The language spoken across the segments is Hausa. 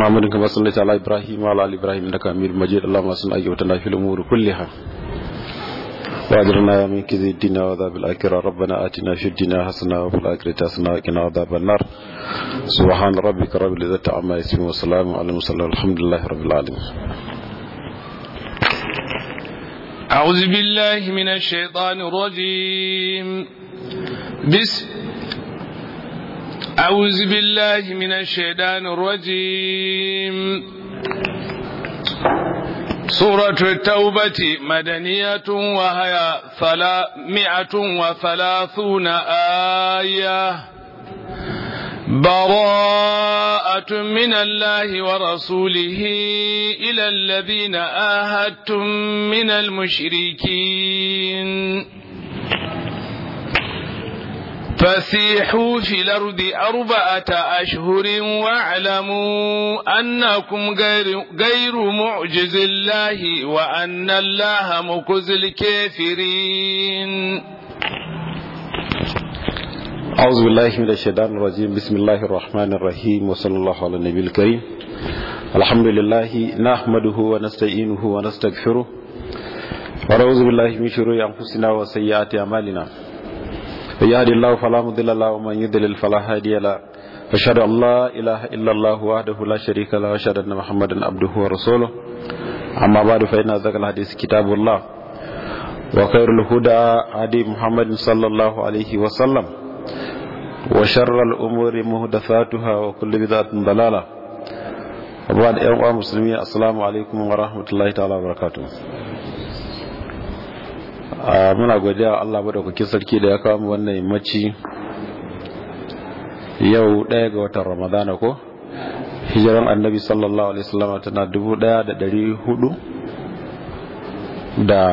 محمد كما صليت على إبراهيم وعلى آل إبراهيم إنك حميد مجيد اللهم صل وسلم في الأمور كلها وأجرنا من كذب الدنيا وعذاب الآخرة ربنا آتنا في الدنيا حسنة وفي الآخرة حسنة وقنا عذاب النار سبحان ربك رب العزة عما يصفون وسلام على المرسلين والحمد لله رب العالمين أعوذ بالله من الشيطان الرجيم بسم أعوذ بالله من الشيطان الرجيم سورة التوبة مدنية وهي ثلاثمائة وثلاثون آية براءة من الله ورسوله إلى الذين آهدتم من المشركين فسيحوا في الأرض أربعة أشهر واعلموا أنكم غير, غير معجز الله وأن الله مكز الكافرين أعوذ بالله من الشيطان الرجيم بسم الله الرحمن الرحيم وصلى الله على النبي الكريم الحمد لله نحمده ونستعينه ونستغفره ونعوذ بالله من شرور أنفسنا وسيئات أعمالنا من يهد الله فلا مضل له ومن يضلل فلا هادي له أشهد أن لا إله إلا الله وحده لا شريك له وأشهد أن محمدا عبده ورسوله أما بعد فإن ذكر الحديث كتاب الله وخير الهدى هدي محمد صلى الله عليه وسلم وشر الأمور محدثاتها وكل بدعة ضلالة وبعد أيها المسلمين السلام عليكم ورحمة الله تعالى وبركاته muna godiya Allah madaukakin sarki da ya kawo mu wannan yammaci yau ɗaya ga watan Ramadana ko hijiran annabi sallallahu alaihi wasallam tana dubu ɗaya da ɗari hudu da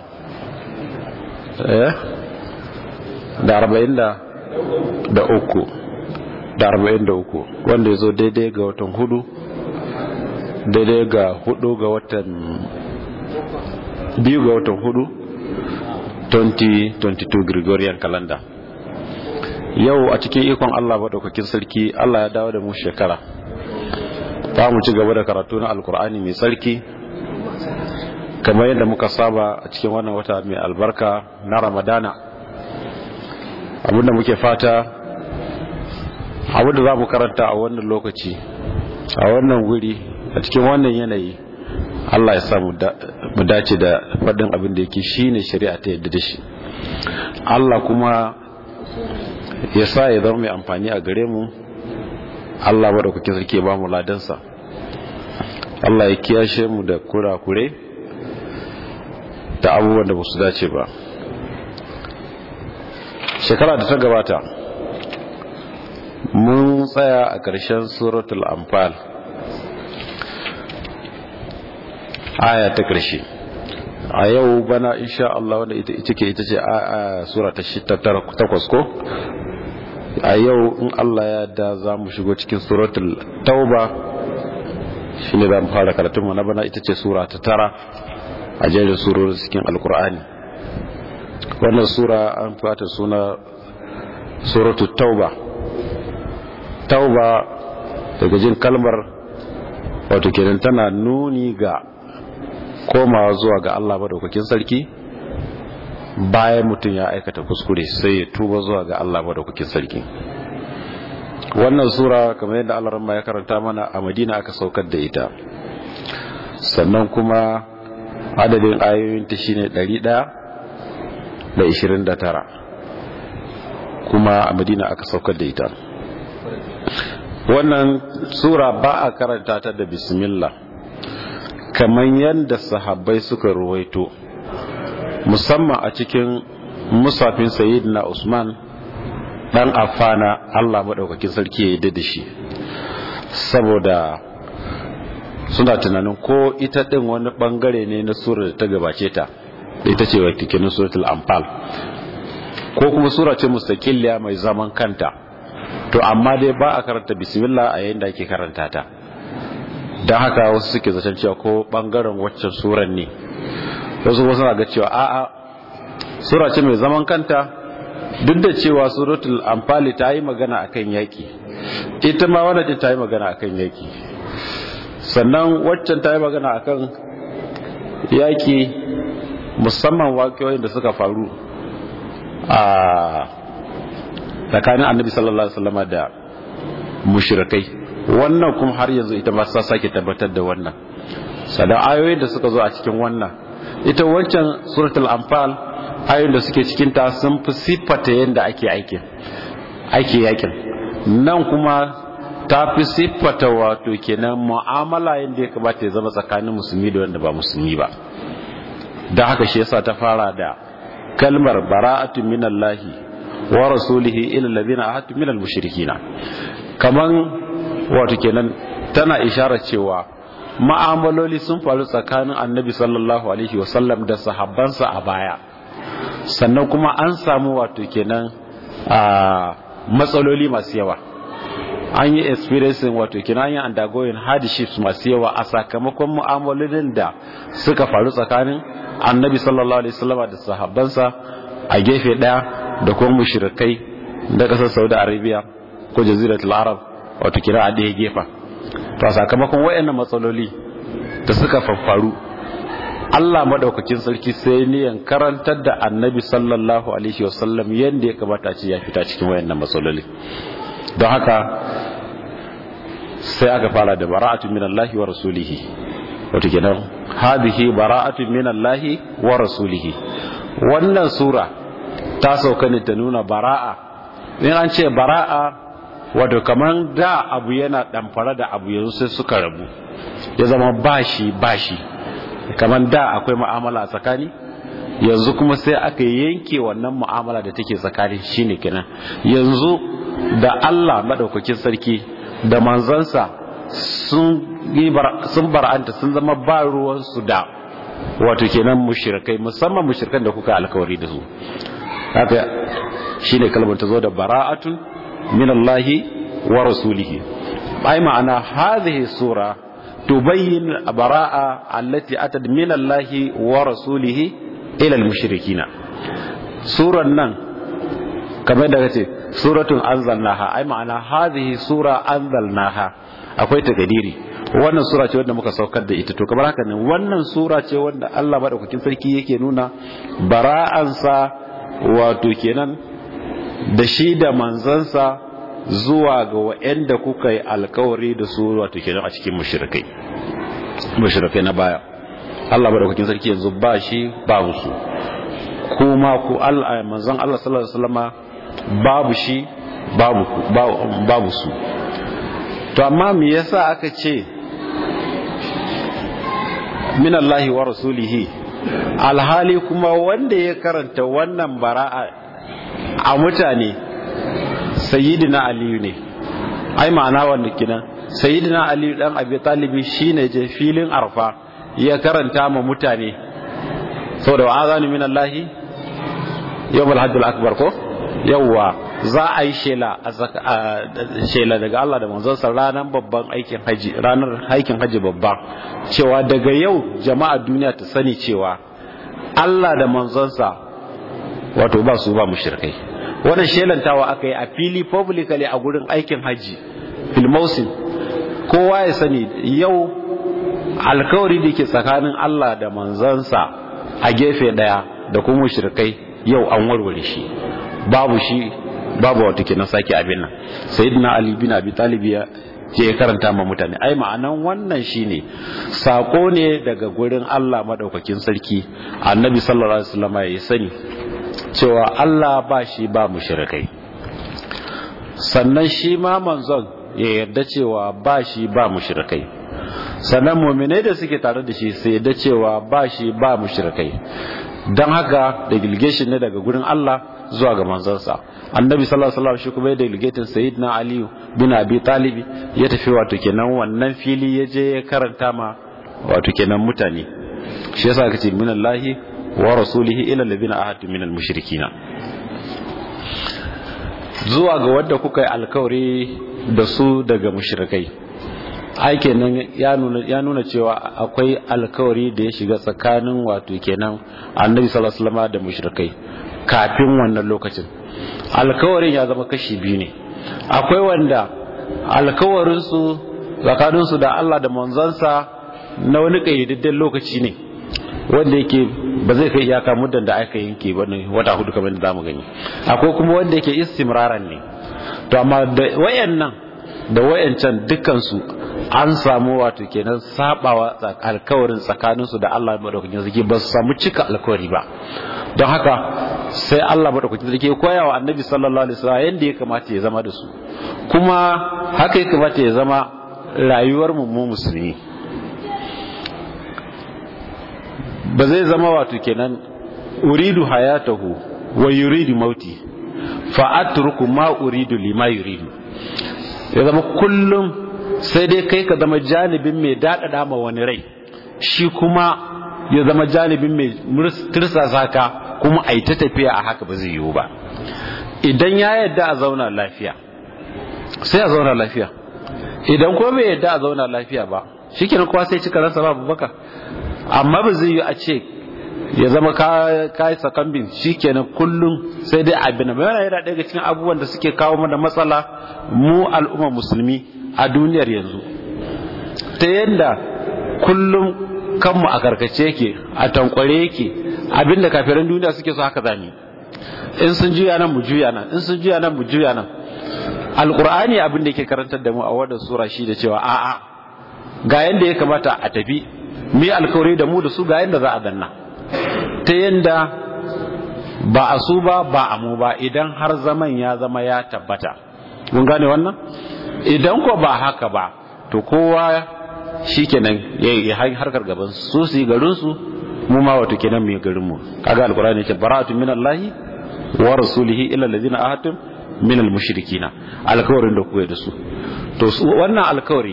eh da arba'in da da uku da arba'in da uku wanda ya zo daidai ga watan hudu daidai ga hudu ga watan biyu ga watan hudu 2022 Gregorian calendar yau a cikin ikon Allah maɗaukakin sarki Allah ya dawo da mu shekara za mu ci gaba da karatu na alkur'ani mai sarki kamar yadda muka saba a cikin wannan wata mai albarka na ramadana abinda muke fata abinda za mu karanta a wannan lokaci a wannan wuri a cikin wannan yanayi Allah ya sa mu dace da faɗin abin da yake shi ne shari'a ta yadda da shi Allah kuma ya sa ya zama mai amfani a gare mu Allah ba da kuke sarki ba mu ladansa Allah ya kiyashe mu da kurakure da abubuwan da ba su dace ba shekara da ta gabata mun tsaya a ƙarshen suratul anfal aya ta ƙarshe a yau bana insha Allah wanda ita ita ke ita ce a sura ta takwas ko a yau in Allah ya da za mu shigo cikin suratul tauba shine za mu fara karatun mu na bana ita ce sura ta tara a jerin surori cikin alkur'ani wannan sura an fata suna suratul tauba tauba daga jin kalmar wato kenan tana nuni ga komawa zuwa ga Allah madaukakin sarki bayan mutum ya aikata kuskure sai ya tuba zuwa ga Allah madaukakin sarki wannan sura kamar yadda Allah ramma ya karanta mana a Madina aka saukar da ita sannan kuma adadin ayoyin ta shine 129 kuma a Madina aka saukar da ita wannan sura ba a karanta ta da bismillah kamar yadda sahabbai suka ruwaito musamman a cikin musafin sayyidina usman dan afana allah maɗaukakin sarki ya yi da shi saboda suna tunanin ko ita ɗin wani ɓangare ne na sura da ta gabace ta ita ce wa tikinin suratul amfal ko kuma sura ce mustaƙiliya mai zaman kanta to amma dai ba a karanta bismillah a yayin da ake karanta ta don haka wasu suke zaton cewa ko bangaren waccan suran ne wasu wasu na ga cewa a'a sura ce mai zaman kanta duk da cewa suratul amfali ta yi magana akan yaki ita ma wannan ta yi magana akan yaki sannan waccan ta yi magana akan yaƙi musamman waƙiyoyin da suka faru a tsakanin annabi sallallahu alaihi wasallam da mushrikai wannan kuma har yanzu ita ba sa sake tabbatar da wannan sadan ayoyin da suka zo a cikin wannan ita wancan suratul anfal ayoyin da suke cikin ta sun fi siffata yadda ake aikin ake yakin nan kuma ta fi siffata wato kenan mu'amala yadda ya kamata ya zama tsakanin musulmi da wanda ba musulmi ba da haka shi yasa ta fara da kalmar bara'atun minallahi wa rasulihi ila alladhina ahadtu minal mushrikina kaman wato kenan tana isharar cewa ma'amaloli sun faru tsakanin annabi sallallahu alaihi wasallam da sahabbansa a baya sannan kuma an samu wato kenan a matsaloli masu yawa an yi experiencing wato kenan an yi undergoing hardships masu yawa a sakamakon mu'amalolin da suka faru tsakanin annabi sallallahu alaihi wasallam da sahabbansa a gefe daya da kuma mushrikai da kasar Saudi Arabia ko jaziratul Arab wato kira a ɗaya gefa to a sakamakon wayannan matsaloli da suka faffaru Allah madaukakin sarki sai niyan karantar da annabi sallallahu alaihi wasallam yanda ya kamata ce ya fita cikin wayannan matsaloli don haka sai aka fara da bara'atu minallahi wa rasulihi wato kenan hadhihi bara'atu minallahi wa rasulihi wannan sura ta sauka ne ta nuna bara'a in an ce bara'a wato kaman da abu yana damfara da abu yanzu sai suka rabu ya zama bashi bashi kaman da akwai mu'amala a tsakani yanzu kuma sai aka yanke wannan mu'amala da take tsakani shine kenan yanzu da Allah madaukakin sarki da manzansa sun sun bar'anta sun zama ba ruwansu da wato kenan mushrikai musamman mushrikan da kuka alkawari da su haka shine kalmar ta zo da bara'atun min Allah wa rasulihi ai ma'ana hadhihi sura tubayyin bara'a allati atad min Allah wa rasulihi ila al-mushrikina suran nan kamar da kace suratun anzalnaha ai ma'ana hadhihi sura anzalnaha akwai takadiri wannan sura ce wanda muka saukar da ita to kamar haka ne wannan sura ce wanda Allah madaukakin sarki yake nuna bara'ansa wato kenan da shi da manzansa zuwa ga wa'anda kuka yi alkawari da su wato kenan a cikin mushrikai mushrikai na baya Allah madaukakin sarki yanzu ba shi ba su kuma ku Allah manzon Allah sallallahu alaihi wasallama babu shi babu babu su to amma me yasa aka ce min Allah wa rasulihi alhali kuma wanda ya karanta wannan bara'a a mutane sayyidina aliyu ne ai ma'ana wanda kinan sayyidina aliyu dan abi talibi shine je filin arfa ya karanta ma mutane saboda wa azanu min Allah yawmul hajjul akbar ko yawwa za a yi shela shela daga Allah da manzonsa ranar babban aikin haji ranar aikin haji babba cewa daga yau jama'a duniya ta sani cewa Allah da manzonsa wato ba su ba mushrikai wannan shelantawa aka yi a fili publicly a gurin aikin haji filmausin kowa ya sani yau alkawari da ke tsakanin Allah da manzonsa a gefe daya da kuma mushrikai yau an warware shi babu shi babu wata kenan sake abin nan sayyidina ali bin abi talib ya je karanta ma mutane ai ma'anan wannan shine sako ne daga gurin Allah madaukakin sarki annabi sallallahu alaihi wasallam ya sani cewa Allah ba shi ba mushrikai sannan shi ma manzon ya yarda cewa ba shi ba mushrikai sannan mu'minai da suke tare da shi sai yarda cewa ba shi ba mushrikai don haka delegation ne daga gurin Allah zuwa ga manzansa annabi sallallahu alaihi wasallam shi kuma ya delegating sayyidina ali bin abi talib ya tafi wato kenan wannan fili ya je ya karanta ma wato kenan mutane shi yasa aka ce minallahi wa rasulihi ila alladhina ahadu minal mushrikina zuwa ga wanda kuka yi alkawari da su daga mushrikai ai kenan ya nuna ya nuna cewa akwai alkawari da ya shiga tsakanin wato kenan annabi sallallahu alaihi wasallam da mushrikai kafin wannan lokacin alkawarin ya zama kashi biyu ne akwai wanda alkawarin su tsakaninsu da Allah da manzansa na wani kayyadadden lokaci ne wanda yake ba zai kai iyaka muddan da aka yanke ba ne wata hudu kamar da zamu gani akwai kuma wanda yake istimraran ne to amma da wayannan da wayancan dukkansu an samu wato kenan sabawa alkawarin tsakaninsu da Allah madaukakin sarki ba su samu cika alkawari ba don haka sai Allah madaukakin sarki ya koya wa annabi sallallahu alaihi wasallam yanda ya kamata ya zama da su kuma haka ya kamata ya zama rayuwar mu mu musulmi ba zai zama wato kenan uridu hayatahu wa yuridu mauti fa atruku ma uridu lima yuridu ya zama kullum sai dai kai ka zama janibin mai daɗaɗa ma wani rai shi kuma ya zama janibin mai tirsasa ka kuma a yi ta tafiya a haka ba zai yiwu ba idan ya yadda a zauna lafiya sai a zauna lafiya idan kuma bai yadda a zauna lafiya ba shi kenan kowa sai cika ransa babu baka amma ba zai yi a ce ya zama ka yi sakambin shi kenan kullum sai dai abin mai yana yana daga cikin abubuwan da suke kawo mana matsala mu al'umma musulmi a duniyar yanzu ta yadda kullum kanmu a karkace yake a tankware yake abinda kafiran duniya suke so haka zami in sun juya nan mu juya nan in sun juya nan mu juya nan alkur'ani abin da yake karantar da mu a wannan sura shi da cewa a'a ga yanda ya kamata a tafi mu alkawari da mu da su ga yanda za a danna ta yanda ba a su ba ba a mu ba idan har zaman ya zama ya tabbata mun gane wannan idan ko ba haka ba to kowa shikenan ya yi harkar gaban su su yi garin su mu ma wato kenan mu yi garin mu kaga alqur'ani ce bara'atu minallahi wa rasulihi illa allazina ahadtum min almushrikina alkawarin da kuka da su to wannan alkawari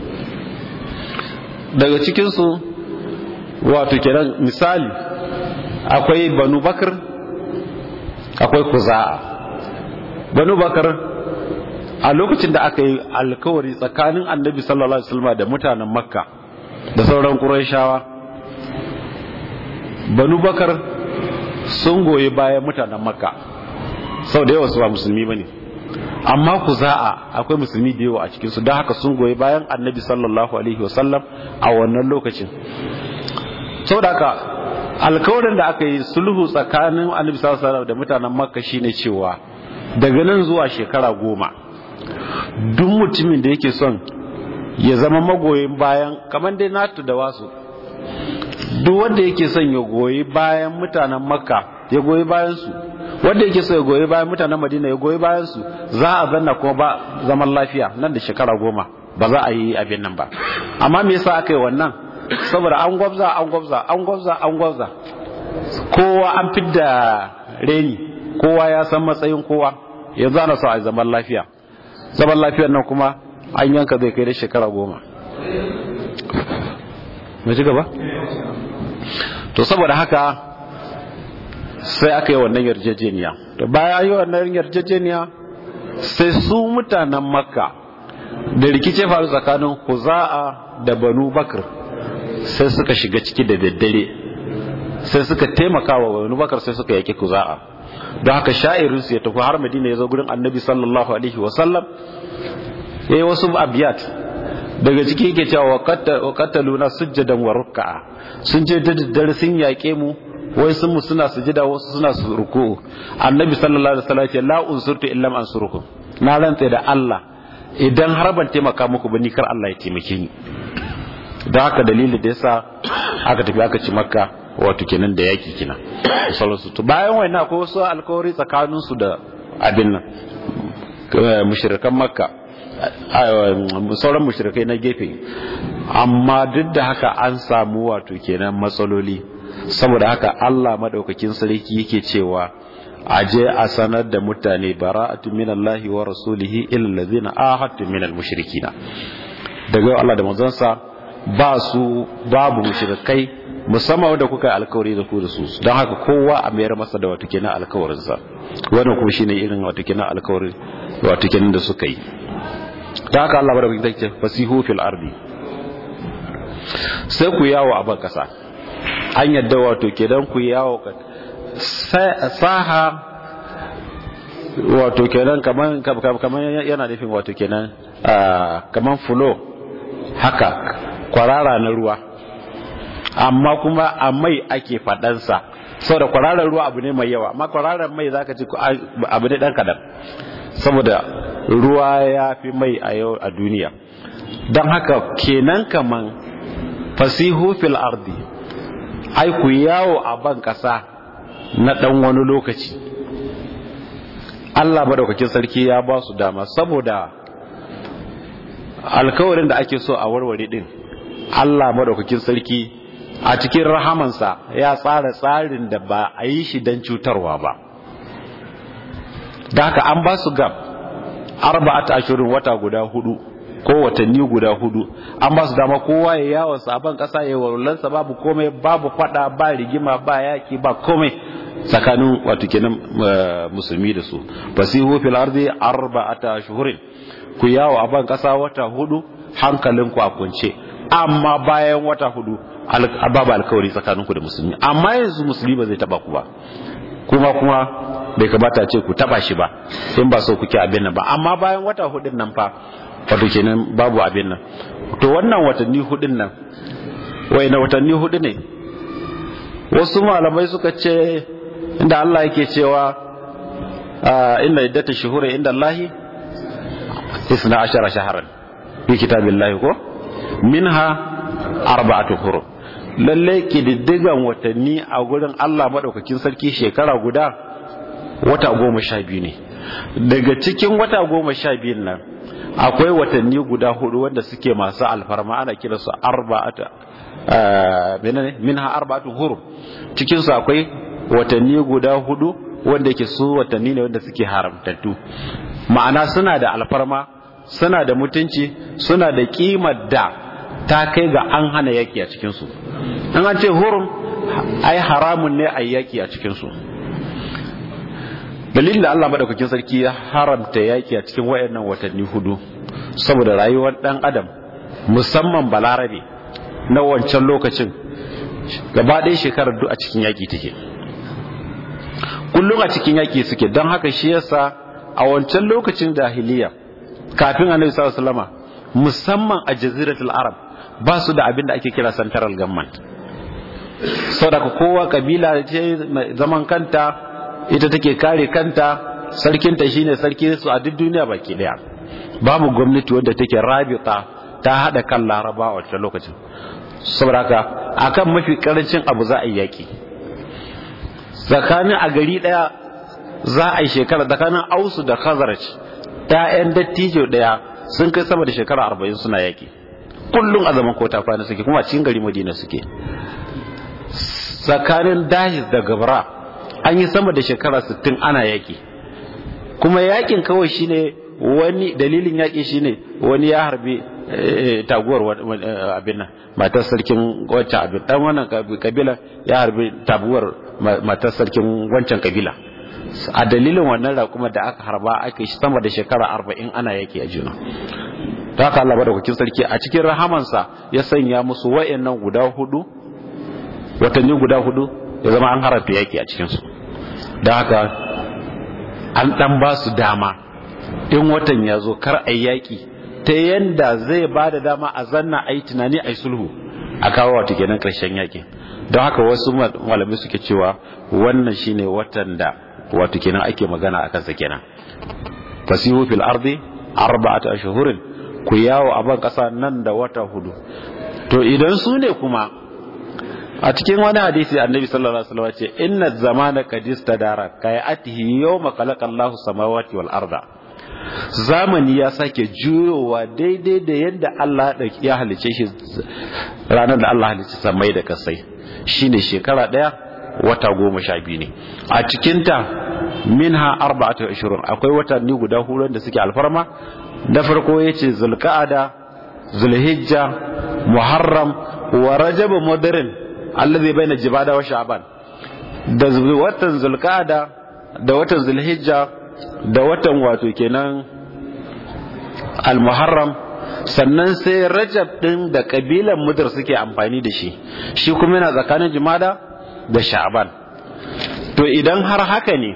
daga cikin su wato kenan misali akwai banu bakar akwai kuza'a banu bakar a lokacin da aka yi alkawari tsakanin annabi sallallahu alaihi wasallam da mutanen makka da sauran qurayshawa banu bakar sun goyi bayan mutanen makka sau da yawa su ba musulmi bane amma ku za'a akwai musulmi da yawa a cikin su don haka sun goyi bayan annabi sallallahu alaihi wasallam a wannan lokacin sau da haka alkawarin da aka yi sulhu tsakanin annabi sallallahu alaihi wasallam da mutanen makka shine cewa daga nan zuwa shekara goma duk mutumin da yake son ya zama magoyin bayan kamar dai natu da wasu duk wanda yake son ya goyi bayan mutanen makka ya goyi bayan su wanda yake so ya goyi bayan mutanen madina ya goyi bayan su za a zanna kuma ba zaman lafiya nan da shekara goma ba za a yi abin nan ba amma me yasa aka yi wannan saboda an gwabza an gwabza an gwabza an gwabza kowa an fidda reni kowa ya san matsayin kowa yanzu ana so a zaman lafiya zaman lafiyar nan kuma an yanka zai kai da shekara goma mai ci gaba? to saboda haka sai aka yi wannan yarjejeniya da bayan yi wannan yarjejeniya sai su mutanen makka da rikice faru tsakanin huza'a da banu bakar sai suka shiga ciki da daddare sai suka taimaka wa banu bakar sai suka yaki huza'a don haka sha'irinsu ya tafi har madina ya zo gurin annabi sallallahu alaihi wasallam ya yi wasu abiyat daga ciki yake cewa wa kataluna sujjadan wa ruk'a sun je da daddare sun yaƙe mu wai sun mu suna sujada wasu suna su ruku annabi sallallahu alaihi wasallam ya ce la unsurtu illa an ansurukum na rantse da Allah idan har ban taimaka muku ba ni kar Allah ya taimake ni da haka dalili da yasa aka tafi aka ci makka wato kenan da yaki kina sallallahu to bayan wannan akwai wasu alkawari tsakanin su da abin nan mushrikan makka sauran mushrikai na gefe amma duk da haka an samu wato kenan matsaloli saboda haka Allah madaukakin sarki yake cewa aje a sanar da mutane bara'atu minallahi wa rasulihi illa allazina ahadtu minal mushrikina daga Allah da manzonsa ba su babu mushrikai musamman wanda kuka yi alkawari da ku da su don haka kowa a mayar masa da wato kenan alkawarinsa wannan kuma shine irin wato kenan alkawari wato kenan da suka yi don haka Allah bada kuka ce fasihu fil ardi sai ku yawo a ban kasa an yadda wato kenan ku yawo saha wato kenan kaman kaman yana nufin wato kenan kaman fulo haka kwarara na ruwa amma kuma a mai ake faɗansa saboda kwararar ruwa abu ne mai yawa amma kwararar mai zaka ci abu ne dan kadan saboda ruwa ya fi mai a yau a duniya don haka kenan kaman fasihu fil ardi ai ku yawo a ban kasa na dan wani lokaci Allah madaukakin sarki ya ba su dama saboda alkawarin da ake so a warware din Allah madaukakin sarki a cikin rahamansa ya tsara tsarin da ba a yi shi don cutarwa ba da haka an ba su gab arba'at ashirin wata guda hudu ko watanni guda hudu an ba su dama kowa ya yawon sabon kasa ya walwalansa babu komai babu fada ba rigima ba yaki ba komai tsakanin wato kenan musulmi da su fasihu fil ardi arba'ata ashhurin ku yawo a ban kasa wata hudu hankalinku a kunce amma bayan wata hudu babu alkawari tsakaninku da musulmi amma yanzu musulmi ba zai taba ku ba kuma kuma bai kamata ce ku taba shi ba in ba so kuke abin nan ba amma bayan wata hudun nan fa wato kenan babu abin nan to wannan watanni hudun nan wai na watanni hudu ne wasu malamai suka ce inda Allah yake cewa inda iddata shuhura inda Allahi isna ashara shaharan fi kitabillahi ko minha arba'atu hurum lalle kididdigan watanni a gurin Allah madaukakin sarki shekara guda wata goma sha biyu ne daga cikin wata goma sha biyun nan akwai watanni guda hudu wanda suke masu alfarma ana kira su arba'ata menene minha arba'atu hurum cikin su akwai watanni guda hudu wanda yake su watanni ne wanda suke haramtattu ma'ana suna da alfarma suna da mutunci suna da kimar da ta kai ga an hana yaki a cikinsu in an ce hurum ai haramun ne a yaki a cikinsu dalilin da Allah madaukakin sarki ya haramta yaki a cikin wayannan watanni hudu saboda rayuwar dan adam musamman balarabe na wancan lokacin gaba ɗaya shekarar duk a cikin yaki take kullum a cikin yaki suke don haka shi yasa a wancan lokacin jahiliya kafin annabi sallallahu alaihi wasallama musamman a jaziratul arab ba su da abin da ake kira central government saboda kowa kabila ce zaman kanta ita take kare kanta sarkinta shine sarki su a duk duniya baki daya babu gwamnati wadda take rabita ta hada kan laraba a wancan lokacin saboda haka akan mafi karancin abu za a yi yaki tsakanin a gari daya za a yi shekara tsakanin ausu da khazaraj ta'yan dattijo daya sun kai sama da shekara arba'in suna yaki kullum a zaman kota kwana suke kuma cikin gari madina suke tsakanin dahis da gabra an yi sama da shekara sittin ana yaki kuma yakin kawai shine wani dalilin yaki shine wani ya harbi taguwar abin nan matar sarkin wancan abin dan wannan kabila ya harbi tabuwar matar sarkin wancan kabila a dalilin wannan raƙuma da aka harba aka shi sama da shekara arba'in ana yaki a juna ta haka Allah madaukakin sarki a cikin rahamansa ya sanya musu wa'annan guda hudu watanni guda hudu ya zama an harata yaki a cikinsu da haka an dan ba su dama in watan ya zo kar a yaki ta yanda zai ba da dama a zanna a yi tunani a yi sulhu a kawo wata kenan karshen yakin don haka wasu malamai suke cewa wannan shine watan da wato kenan ake magana a kansa kenan fasihu fil ardi arba'atu ashhurin ku yawo a ban kasa nan da wata hudu to idan su ne kuma a cikin wani hadisi annabi sallallahu alaihi wasallam ce inna zamana qad istadara kayatihi yawma khalaqa Allahu samawati wal arda zamani ya sake juyowa daidai da yadda Allah ya halice shi ranar da Allah halice samai da kasai shine shekara daya wata goma sha biyu ne a cikinta minha arba'atu ashurun akwai watanni guda hudu da suke alfarma da farko yace zulqa'ada zulhijja muharram wa rajab mudrin alladhi baina jibada wa sha'ban da watan zulqa'ada da watan zulhijja da watan wato kenan al-muharram sannan sai rajab din da kabilan mudar suke amfani da shi shi kuma yana tsakanin jimada da sha'ban to idan har haka ne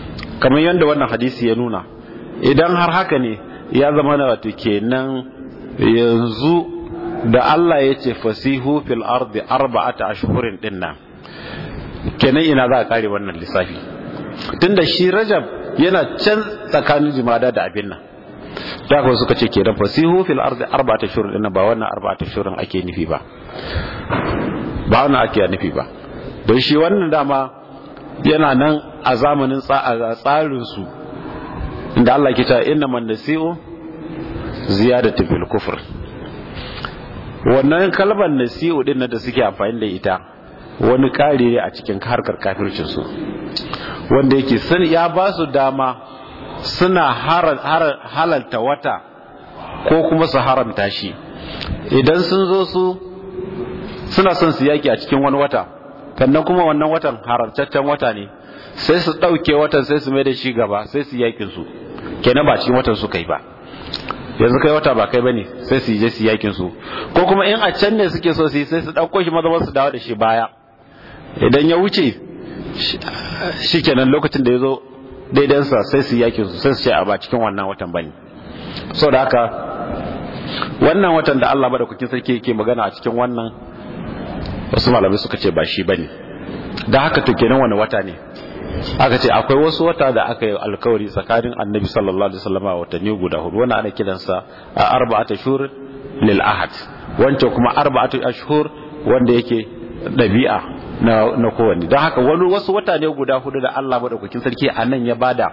kamar yadda wannan hadisi ya nuna idan har haka ne ya zama na wato kenan yanzu da Allah ya ce fasihu fil ardi arba'ata ashhurin din nan kenan ina za a kare wannan lissafi tunda shi rajab yana can tsakanin jimada da abin nan da kuma suka ce kenan fasihu fil ardi arba'ata ashhurin din nan ba wannan arba'ata ashhurin ake nufi ba ba wannan ake nufi ba don shi wannan dama yana nan a zamanin tsarin su inda Allah ke ta inna man nasi'u ziyadatu fil kufr wannan kalmar nasi'u din da suke amfani da ita wani kare ne a cikin harkar kafircin su wanda yake sun ya ba su dama suna halalta wata ko kuma su haramta shi idan sun zo su suna son su yaki a cikin wani wata sannan kuma wannan watan haramtaccen wata ne sai su ɗauke watan sai su mai da shi gaba sai su yakin su kenan ba cikin watan su kai ba yanzu kai wata ba kai bane sai su je su yakin su ko kuma in a can ne suke so su yi sai su ɗauko shi maza su dawo da shi baya idan ya wuce shi kenan lokacin da ya zo daidansa sai su yakin su sai su ce a ba cikin wannan watan bane so da haka wannan watan da Allah madaukakin sarki yake magana a cikin wannan wasu malamai suka ce ba shi bane da haka to kenan wani wata ne aka ce akwai wasu wata da aka yi alkawari tsakanin annabi sallallahu alaihi wasallam a watanni guda hudu wannan ana kiransa a arba'at ashhur lil ahad wancan kuma arba'at ashhur wanda yake dabi'a na na kowanne don haka wani wasu wata ne guda hudu da Allah madaukakin sarki a nan ya bada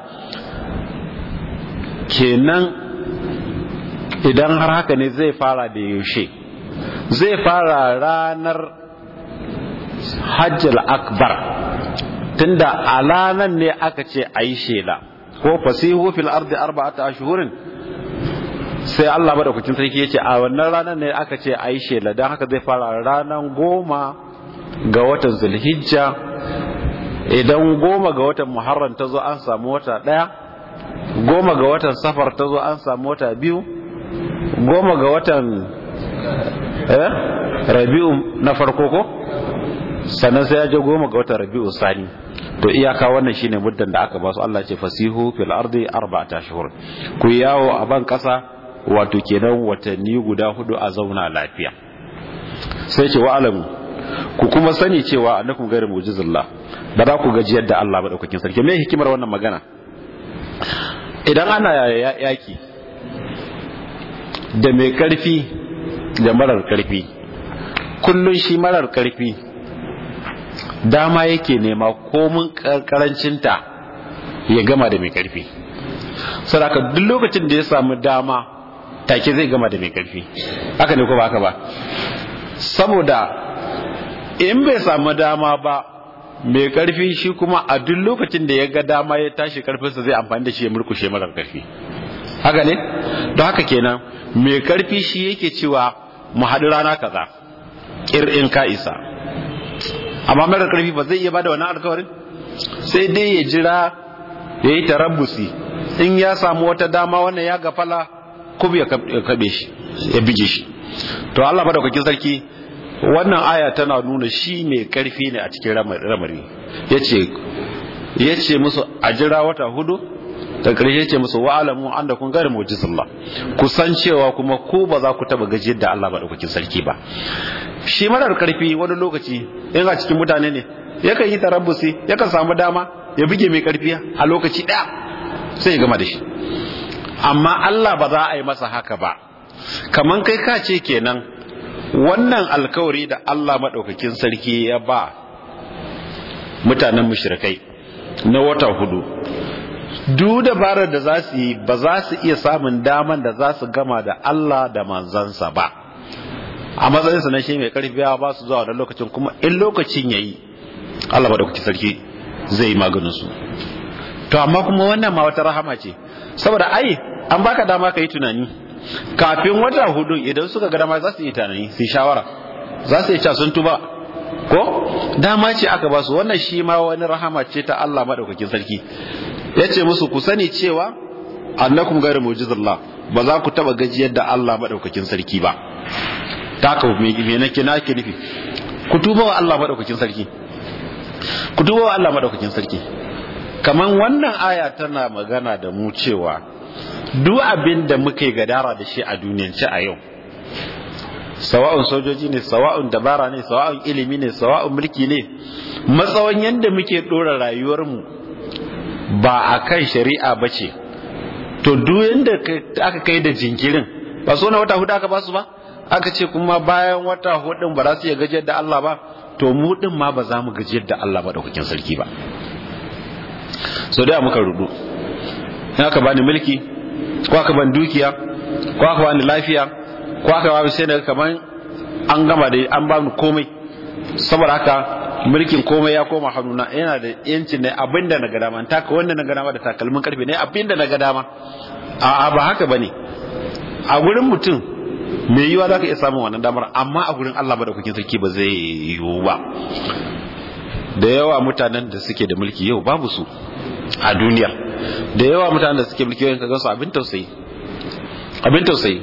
kenan idan har haka ne zai fara da yaushe zai fara ranar hajjal akbar tunda a ranar ne aka ce a yi shela ko fasihu fil ardi arba'ata ashhurin sai Allah madaukakin sarki yace a wannan ranar ne aka ce a yi shela dan haka zai fara ranar goma ga watan zulhijja idan goma ga watan muharram ta zo an samu wata daya goma ga watan safar ta zo an samu wata biyu goma ga watan eh rabi'u na farko ko sannan sai ya je goma ga watan rabi'u sani to iyaka wannan shine muddan da aka ba su Allah ce fasihu fil ardi arba'ata ashhur ku yawo a ban kasa wato kenan watanni guda hudu a zauna lafiya sai ce wa alamu ku kuma sani cewa annakum ghairu mu'jizillah ba za ku gaji yadda Allah madaukakin sarki me hikimar wannan magana idan ana yaki da mai karfi da marar karfi kullun shi marar karfi dama yake nema komin karancinta ya gama da mai karfi saraka duk lokacin da ya samu dama take zai gama da mai karfi haka ne ko ba haka ba saboda in bai samu dama ba mai karfi shi kuma a duk lokacin da ya ga dama ya tashi karfinsa zai amfani da shi ya murkushe marar karfi haka ne don haka kenan mai karfi shi yake cewa mu haɗu rana kaza in ka isa amma mara karfi ba zai iya bada wani alkawarin sai dai ya jira ya yi tarabbusi in ya samu wata dama wannan ya gafala kuma ya kabe shi ya bige shi to Allah madaukakin sarki wannan aya tana nuna shi mai karfi ne a cikin ramari yace yace musu a jira wata hudu da ƙarshe ce musu wa'alamu an da kun gari mujizullah ku san cewa kuma ko ba za ku taba gajiyar da Allah maɗaukakin sarki ba shi marar karfi wani lokaci in a cikin mutane ne yakan yi tarabbusi yakan samu dama ya buge mai karfi a lokaci ɗaya sai ya gama da shi amma Allah ba za a yi masa haka ba kaman kai ka ce kenan wannan alkawari da Allah maɗaukakin sarki ya ba mutanen mushrikai na wata hudu duk dabarar da za su yi ba za su iya samun daman da za su gama da Allah da manzansa ba a matsayinsa na shi mai karfi ya ba su zuwa da lokacin kuma in lokacin ya yi Allah ba da kuke sarki zai yi maganinsu to amma kuma wannan ma wata rahama ce saboda ai an baka dama ka yi tunani kafin wata hudu idan suka ga dama za su yi tunani su shawara za su yi ca sun tuba ko dama ce aka ba su wannan shi ma wani rahama ce ta Allah madaukakin sarki ya ce musu ku sani cewa annakum gairu mu'jizallah ba za ku taba gajiyar da Allah madaukakin sarki ba ta ka me me nake nake nufi ku tuba wa Allah madaukakin sarki ku tuba wa Allah madaukakin sarki kaman wannan aya tana magana da mu cewa duk abin da muke gadara da shi a duniyance a yau sawa'un sojoji ne sawa'un dabara ne sawa'un ilimi ne sawa'un mulki ne matsawan yadda muke dora rayuwarmu ba a kan shari'a ba ce to duk yadda aka kai da jinkirin ba so na wata hudu aka basu ba aka ce kuma bayan wata hudun ba za su iya gajiyar da Allah ba to mu din ma ba za mu gajiyar da Allah madaukakin sarki ba so da muka rudu in aka bani mulki ko aka bani dukiya ko aka bani lafiya ko aka bani sai daga kaman an gama da an bani komai saboda haka mulkin komai ya koma hannuna yana da yancin ne abinda na ga dama taka wanda na ga dama da takalmin karfe ne abinda na ga dama a ba haka bane a gurin mutum mai yiwa za ka iya samun wannan damar amma a gurin Allah madaukakin sarki ba zai yiwu ba da yawa mutanen da suke da mulki yau babu su a duniya da yawa mutanen da suke mulki yau ka gansu abin tausayi abin tausayi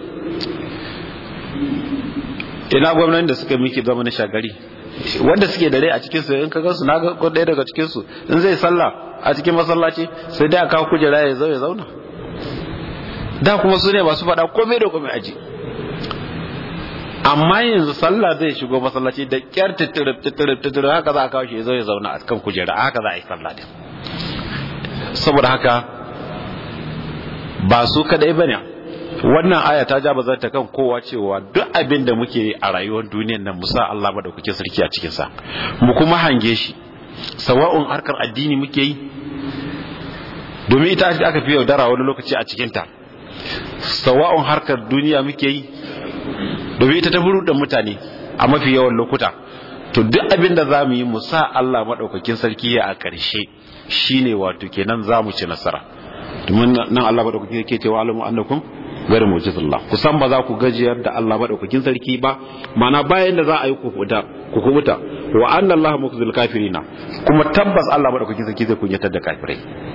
ina gwamnati da suka mulki zama na shagari wanda suke da rai a cikin su in ka gansu na ga ɗaya daga cikin su in zai sallah a cikin masallaci sai dai a kawo kujera ya zo ya zauna da kuma su ne masu faɗa komai da komai aji amma yanzu sallah zai shigo masallaci da kyar titirip titirip titirip haka za a kawo shi ya zo ya zauna a kan kujera haka za a yi sallah din saboda haka ba su kadai bane wannan aya ta ja bazar ta kan kowa cewa duk abin da muke a rayuwar duniyar nan musa Allah madaukakin sarki a cikin sa mu kuma hange shi sawa'un harkar addini muke yi domin ita aka fi yaudara wani lokaci a cikin ta sawa'un harkar duniya muke yi domin ita ta da mutane a mafi yawan lokuta to duk abin da za mu yi mu sa Allah maɗaukakin sarki ya a ƙarshe shine wato kenan za mu ci nasara domin nan Allah maɗaukakin sarki ce wa alamu annakum gari mujizullah kusan ba za ku gajiyar da Allah maɗaukakin sarki ba mana bayan da za a yi ku kubuta wa anna Allah mukzil kafirina kuma tabbas Allah maɗaukakin sarki zai kunyatar da kafirai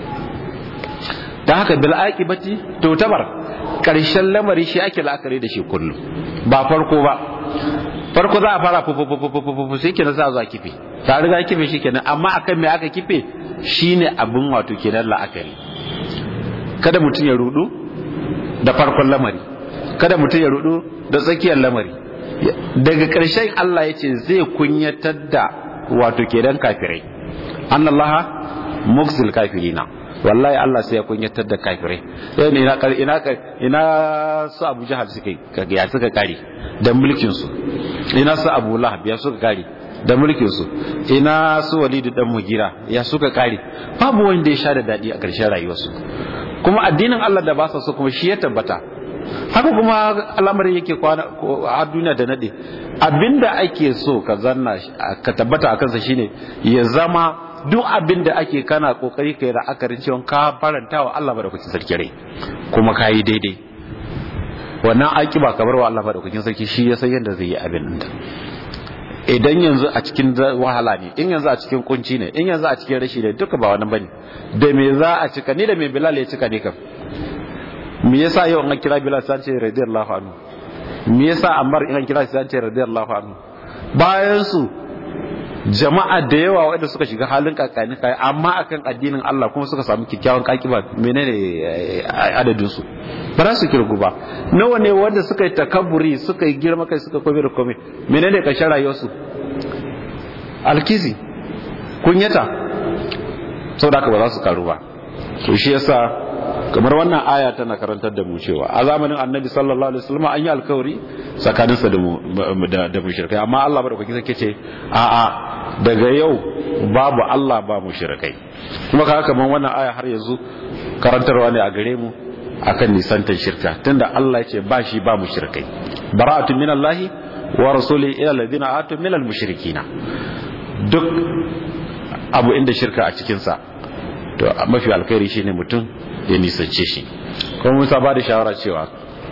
da haka bil aqibati to tabar karshen lamari shi ake la'akari da shi kullum ba farko ba farko za a fara fufufufufufu shi kenan za a zo a kife ta riga kife shi kenan amma akan me aka kife shine abin wato kenan la'akari kada mutum ya rudu da farkon lamari kada mutum ya rudu da tsakiyar lamari daga ƙarshen Allah ya ce zai kunyatar da wato kenan kafirai annallaha mukzil kafirina wallahi Allah sai ya kunyatar da kafirai yau ne ina ina ina su Abu Jahal suka ya suka kare da mulkin su ina su Abu Lahab ya suka kare da mulkin su ina su Walid dan Mugira ya suka kare babu wanda ya sha da dadi a ƙarshen rayuwarsu kuma addinin Allah da ba sa so kuma shi ya tabbata haka kuma al'amarin yake kwana a duniya da nade abinda ake so ka zanna ka tabbata a kansa shine ya zama duk abin da ake kana kokari kai ra'akarin cewa ka faranta wa Allah madaukakin sarki rai kuma ka yi daidai wannan aiki ba kamar wa Allah madaukakin sarki shi ya san yadda zai yi abin da idan yanzu a cikin wahala ne in yanzu a cikin kunci ne in yanzu a cikin rashi ne duka ba wani bane da me za a cika ni da me Bilal ya cika ne kam me yasa yau an kira Bilal sai ce radiyallahu anhu me yasa Ammar in an kira sai ce radiyallahu anhu bayan su jama'a da yawa waɗanda suka shiga halin kakani kai amma akan addinin Allah kuma suka samu kyakkyawan kakiba menene adadin su ba za su kirgu ba nawa ne wanda suka yi takabburi suka yi girma kai suka kome da kome menene ƙarshen rayuwarsu alkizi kunyata saboda haka ba za su karu ba to shi yasa kamar wannan aya tana karantar da mu cewa a zamanin annabi sallallahu alaihi wasallam an yi alkawari tsakaninsa da mu da mushrikai amma Allah madaukaki sai ce a a daga yau babu Allah ba mushrikai kuma kaga kamar wannan aya har yanzu karantarwa ne a gare mu akan nisantar shirka tunda Allah ya ce ba shi ba mushrikai bara'atun minallahi wa rasuli ila alladhina atu minal mushrikina duk abu inda shirka a cikin sa to mafi alkhairi shine mutum ya nisance shi kuma musa ba da shawara cewa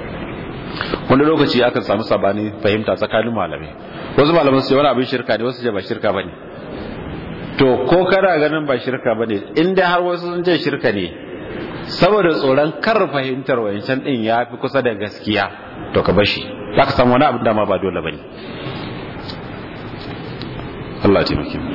wani lokaci aka samu sabani fahimta tsakanin malamai wasu malamai su wani abin shirka ne wasu ce ba shirka ba ne to ko kana ganin ba shirka ba ne inda har wasu sun ce shirka ne saboda tsoron kar fahimtar wayancan din ya fi kusa da gaskiya to ka bashi za ka samu wani abin dama ba dole ba ne Allah taimake mu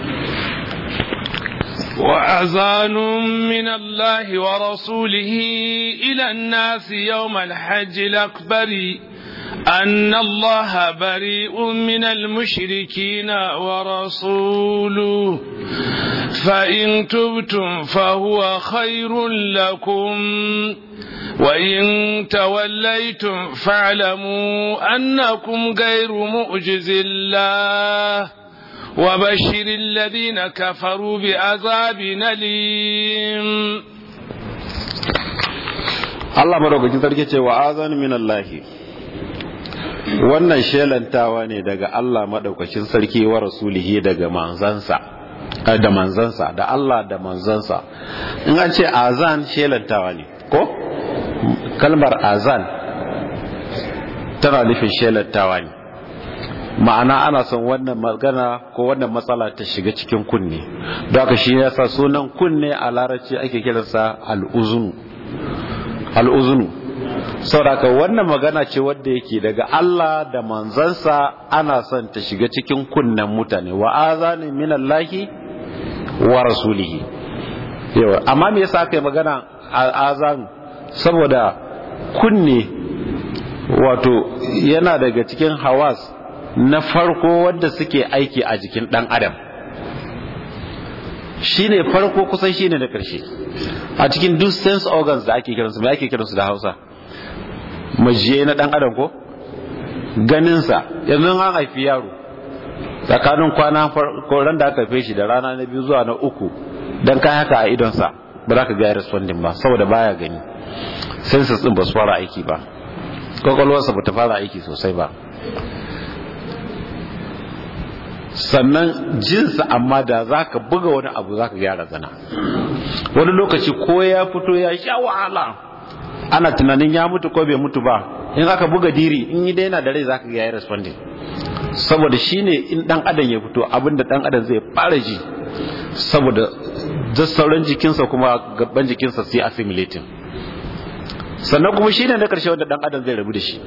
وأذان من الله ورسوله إلى الناس يوم الحج الأكبر أن الله بريء من المشركين ورسوله فإن تبتم فهو خير لكم وإن توليتم فاعلموا أنكم غير مؤجز الله وبشر الذين كفروا بعذاب أليم Allah madaukakin sarki ce wa azan min Allah wannan shelantawa ne daga Allah madaukakin sarki wa rasulihi daga manzansa da manzansa da Allah da manzansa in an ce azan shelantawa ne ko kalmar azan tana nufin shelantawa ne ma'ana ana son wannan magana ko wannan matsala ta shiga cikin kunne don haka shi yasa sunan kunne a larabci ake kiransa al'uzunu al'uzunu sauraka wannan magana ce wadda yake daga Allah da manzansa ana son ta shiga cikin kunnen mutane wa azanin minallahi wa rasulihi yawa amma me yasa aka yi magana azan saboda kunne wato yana daga cikin hawas na farko wadda suke aiki a jikin dan adam shine farko kusan shine na karshe a cikin duk sense organs da ake kiransu me ake kiransu da Hausa majiye na dan adam ko ganinsa yanzu an haifi yaro tsakanin kwana ran da aka haife shi da rana na biyu zuwa na uku dan kai haka a idonsa ba za ka ga responding ba saboda baya gani senses din ba su fara aiki ba kwakwalwarsa ba ta fara aiki sosai ba sannan jinsa amma da za ka buga wani abu za ka gyara zana wani lokaci ko ya fito ya sha wahala ana tunanin ya mutu ko bai mutu ba in aka buga diri in yi daina da rai za ka gaya responding saboda shine in dan adam ya fito abinda dan adam zai fara ji saboda sauran jikinsa kuma gaban jikinsa sai assimilating sannan kuma shine na karshe wanda dan adam zai rabu da shi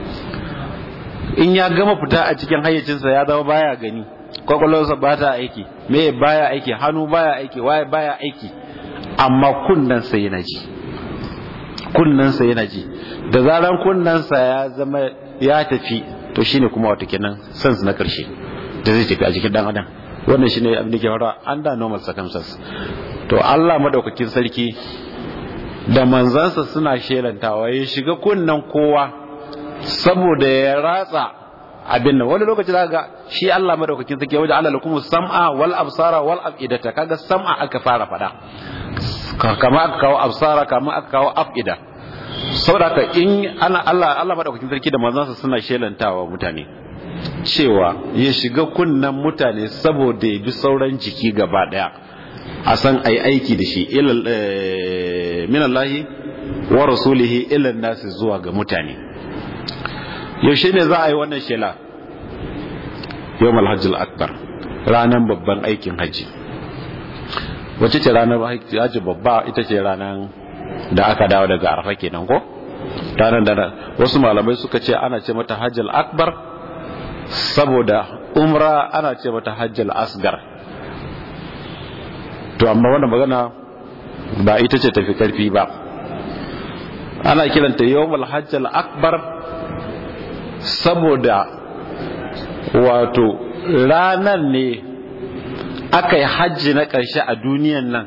in ya gama fita a cikin hayyacinsa ya zama baya gani kwakwalwarsa ba ta aiki me baya aiki hannu baya aiki waye baya aiki amma kunnensa yana ji kunnensa yana ji da zaran kunnensa ya zama ya tafi to shine kuma wata kenan sans na karshe da zai tafi a jikin dan adam wannan shine abin da ke faruwa under normal circumstances to Allah madaukakin sarki da manzansa suna shelantawa ya shiga kunnen kowa saboda ya ratsa abin nan wani lokaci zaka ga shi Allah madaukakin sarki wajen Allah lakum sam'a wal absara wal afidata kaga sam'a aka fara fada kama aka kawo absara kama aka kawo afida saboda in ana Allah Allah madaukakin sarki da manzansa suna shelantawa mutane cewa ya shiga kunnen mutane saboda ya bi sauran jiki gaba daya a san ai aiki da shi ilal minallahi wa rasulihi ila nasi zuwa ga mutane yaushe ne za a yi wannan shela yau malhajjul akbar ranar babban aikin hajji wacce ce ranar hajji babba ita ce ranar da aka dawo daga arfa kenan ko ranar da wasu malamai suka ce ana ce mata hajjul akbar saboda umra ana ce mata hajjul asgar to amma wannan magana ba ita ce tafi karfi ba ana kiranta yawmul hajjal akbar saboda wato ranar ne aka yi hajji na ƙarshe a duniyan nan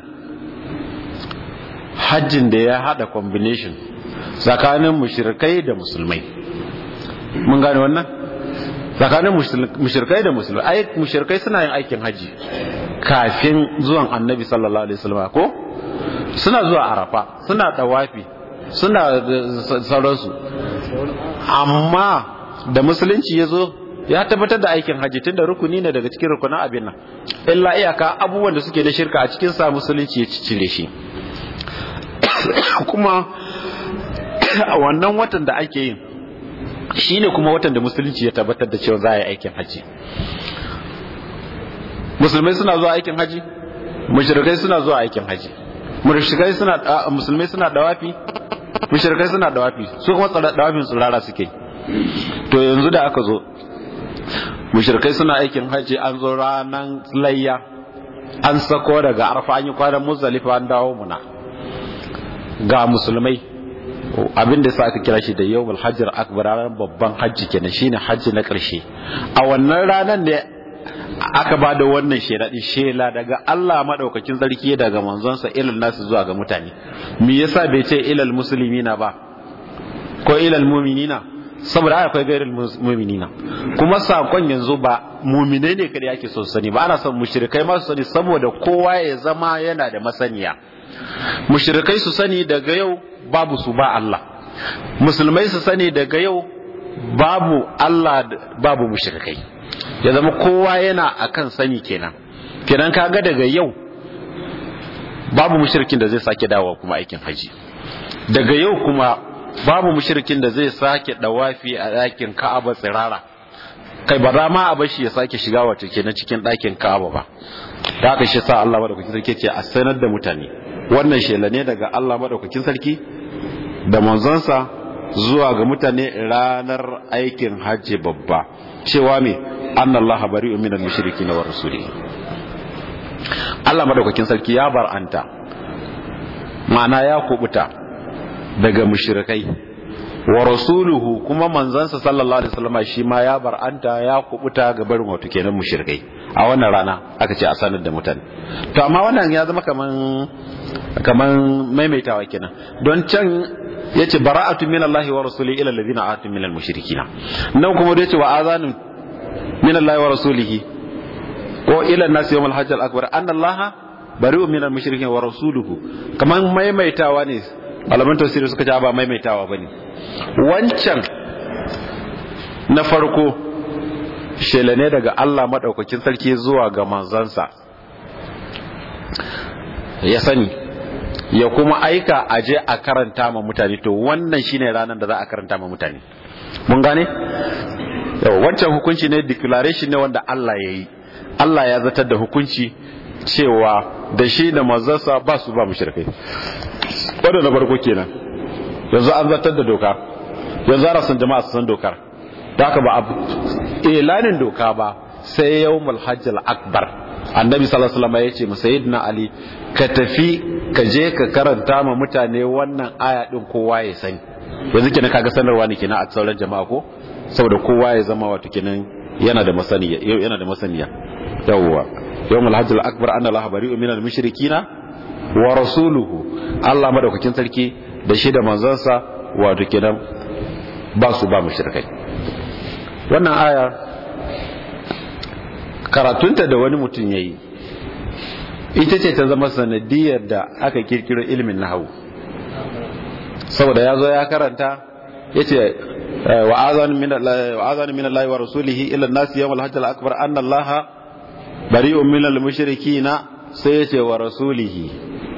hajjin da ya hada combination tsakanin mushirkai da musulmai mun gane wannan tsakanin mushirkai da musulmai ai mushirkai suna yin aikin hajji kafin zuwan annabi sallallahu alaihi wasallam ko suna zuwa arafa suna tawafi suna sauransu amma da musulunci ya zo ya tabbatar da aikin hajji tunda rukuni ne daga cikin rukunan abin nan illa iyaka abubuwan da suke da shirka a cikin sa musulunci ya cire shi kuma a wannan watan da ake yin shine kuma watan da musulunci ya tabbatar da cewa za a yi aikin hajji musulmai suna zuwa aikin haji mushrikai suna zuwa aikin haji mushrikai suna musulmai suna dawafi mushrikai suna dawafi su kuma dawafin tsurara suke to yanzu da aka zo mushrikai suna aikin haji an zo ranan layya an sako daga arfa an yi kwanan muzdalifa an dawo muna ga musulmai abin da sa aka kira shi da yawmul hajjir akbar ranar babban hajji kenan shine hajji na ƙarshe a wannan ranar ne aka ba da wannan shelaɗin shela daga Allah maɗaukakin sarki daga manzonsa ilal nasu zuwa ga mutane me yasa bai ce ilal musulmina ba ko ilal muminina saboda akwai gairin muminina kuma sakon yanzu ba muminai ne kada yake so sani ba ana son mushrikai ma su sani saboda kowa ya zama yana da masaniya mushrikai su sani daga yau babu su ba Allah musulmai su sani daga yau babu Allah babu mushrikai ya zama kowa yana akan sani kenan kenan kaga daga yau babu mushrikin da zai sake dawowa kuma aikin haji daga yau kuma babu mushrikin da zai sake dawafi a ɗakin Ka'aba tsirara kai ba za ma a bashi ya sake shiga wato kenan cikin ɗakin Ka'aba ba da haka shi sa Allah madaukakin sarki ce a sanar da mutane wannan shela ne daga Allah madaukakin sarki da manzonsa zuwa ga mutane ranar aikin hajji babba cewa me annallaha bari'un minal mushrikin wa rasulihi Allah madaukakin sarki ya bar'anta ma'ana ya kubuta daga mushrikai wa rasuluhu kuma manzansa sallallahu alaihi wasallam shi ma ya bar'anta ya kubuta ga barin wato kenan mushrikai a wannan rana aka ce a sanar da mutane to amma wannan ya zama kaman kaman maimaitawa kenan don can yace bara'atu minallahi wa rasulihi ila alladhina atu minal mushrikina nan kuma da yace wa azanun minallahi wa rasulihi ko ila nasi yawmal hajj al akbar anna allaha bari'un minal mushrikin wa rasuluhu kaman maimaitawa ne malaman tafsiri suka ce ba maimaitawa bane wancan na farko shela ne daga Allah madaukakin sarki zuwa ga manzansa ya sani ya kuma aika aje a karanta ma mutane to wannan shine ranar da za a karanta ma mutane mun gane yau wancan hukunci ne declaration ne wanda Allah ya yi Allah ya zatar da hukunci cewa da shi da manzansa ba su ba mushrikai wanda na farko kenan yanzu an zartar da doka yanzu ana son jama'a su san dokar da haka ba ilanin doka ba sai yawmul hajjal akbar annabi sallallahu alaihi wasallam ya ce sayyidina ali ka tafi ka je ka karanta ma mutane wannan aya din kowa ya sani yanzu kenan kaga sanarwa ne kenan a sauran jama'a ko saboda kowa ya zama wato kenan yana da masaniya yana da masaniya yawwa yawmul hajjal akbar anna allaha bari'un minal mushrikina wa rasuluhu Allah madaukakin sarki da shi da manzansa wato kenan ba su ba mushrikai wannan aya karatunta da wani mutum yayi ita ce ta zama sanadiyar da aka kirkiro ilimin nahawu saboda ya zo ya karanta yace wa azan min wa azan min Allah wa rasulihi ila an-nas yawm al-hajj al-akbar anna Allah bari'un min al-mushrikina sai yace wa rasulihi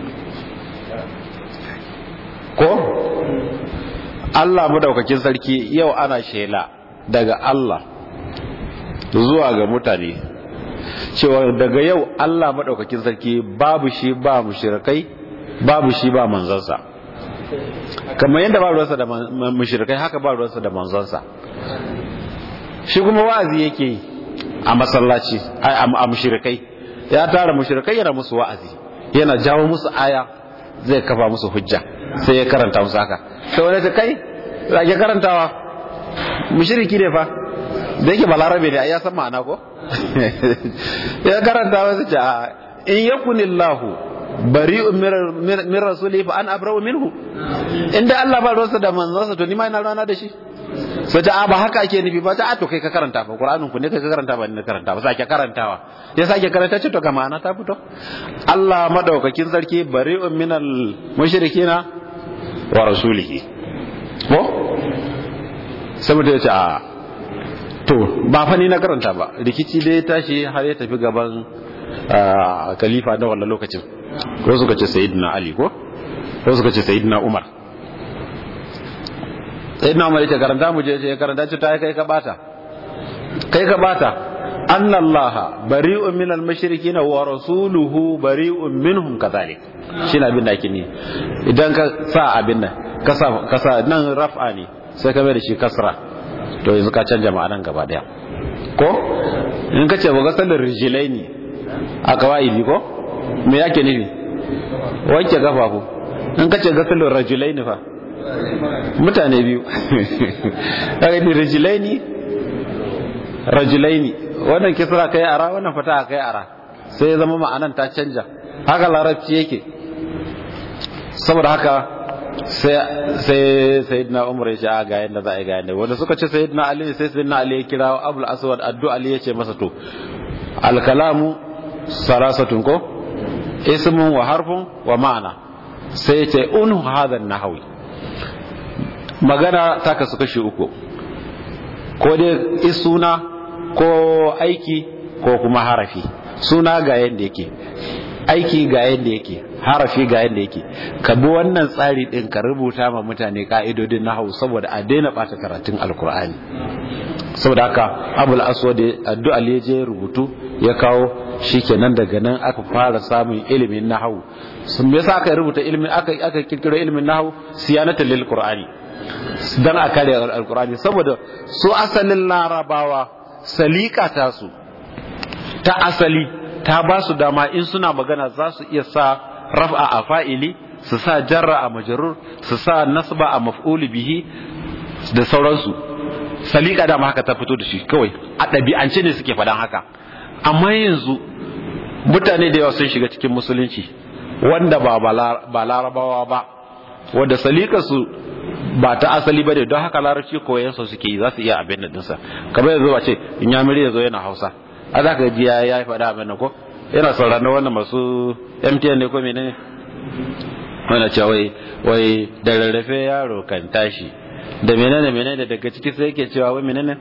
ko Allah madaukakin sarki yau ana shela daga Allah zuwa ga mutane cewa daga yau Allah madaukakin sarki babu shi ba mushrikai babu shi ba manzansa kamar yadda ba ruwansa da mushrikai haka ba ruwansa da manzansa shi kuma wa'azi yake yi a masallaci a mushrikai ya tara mushrikai yana musu wa'azi yana jawo musu aya zai kafa musu hujja sai ya karanta musu haka sai wani ta kai zage karantawa mushriki ne fa da yake balarabe ne ya san ma'ana ko ya karanta wasu ce in yakunillahu bari'un min rasuli fa an abra'u minhu inda Allah ba ruwansa da manzansa to ni ma ina rana da shi sai ta ba haka ake nufi ba ta to kai ka karanta fa qur'anin ku ne kai ka karanta ba ni na karanta ba sake karantawa ya sake karanta ce to ga ma'ana ta fito Allah madaukakin sarki bari'un minal mushrikina wa rasulihi ko sai mutum ya ce a to ba fa ni na karanta ba rikici dai ya tashi har ya tafi gaban khalifa na wannan lokacin ko suka ce sayyidina ali ko ko suka ce sayyidina umar sayyidina umar yace karanta mu je ya karanta ce ta kai ka bata kai ka bata anna allah bari'un min al mushrikin wa rasuluhu bari'un minhum kadhalik shine abin da ake ni idan ka sa abin nan ka sa ka sa nan raf'a ne sai ka mai da shi kasra to yanzu ka canja ma'anan gaba daya ko in ka ce ga sallar rijilaini a kawai ko me yake nufi wanke gafafu in ka ce gasalin rajulai fa mutane biyu kaga ni rajulaini rajulaini wannan kisra kai ara wannan fata kai ara sai ya zama ma'anan ta canja haka larabci yake saboda haka sai sai sayyidina umar ya ce a ga yanda za a yi ga yanda wanda suka ce sayyidina ali sai sayyidina ali ya kira abul aswad addu ali ya ce masa to al kalamu sarasatun ko ismun wa harfun wa ma'ana sai ya ce unu hadha nahwi magana ta kasu kashi uku ko dai isuna ko aiki ko kuma harafi suna ga yanda yake aiki ga yadda yake harafi ga yadda yake ka bi wannan tsari din ka rubuta ma mutane ka'idodin nahawu saboda a daina bata karatun alkur'ani saboda haka abul aswad addu'a ya je rubutu ya kawo shikenan daga nan aka fara samun ilimin nahawu sun me yasa aka rubuta ilimin aka aka kirkiro ilimin nahawu siyanatan lil qur'ani dan a kare alkur'ani saboda su asalin larabawa salika ta su ta asali ta ba su dama in suna magana za su iya sa raf'a a fa'ili su sa jarra a majarur su sa nasba a maf'uli bihi da sauransu salika dama haka ta fito da shi kawai a ɗabi'ance ne suke faɗan haka amma yanzu mutane da yawa sun shiga cikin musulunci wanda ba ba larabawa ba wanda salika su ba ta asali ba ne don haka larabci koyan su suke yi za su iya abin da dinsa kamar yanzu ba ce in ya miri yazo yana hausa a za ka ji ya yi faɗa abin nan ko yana sauraron wannan masu mtn ne ko menene wanda cewa wai wai da rarrafe yaro kan tashi da menene menene daga ciki sai yake cewa wai menene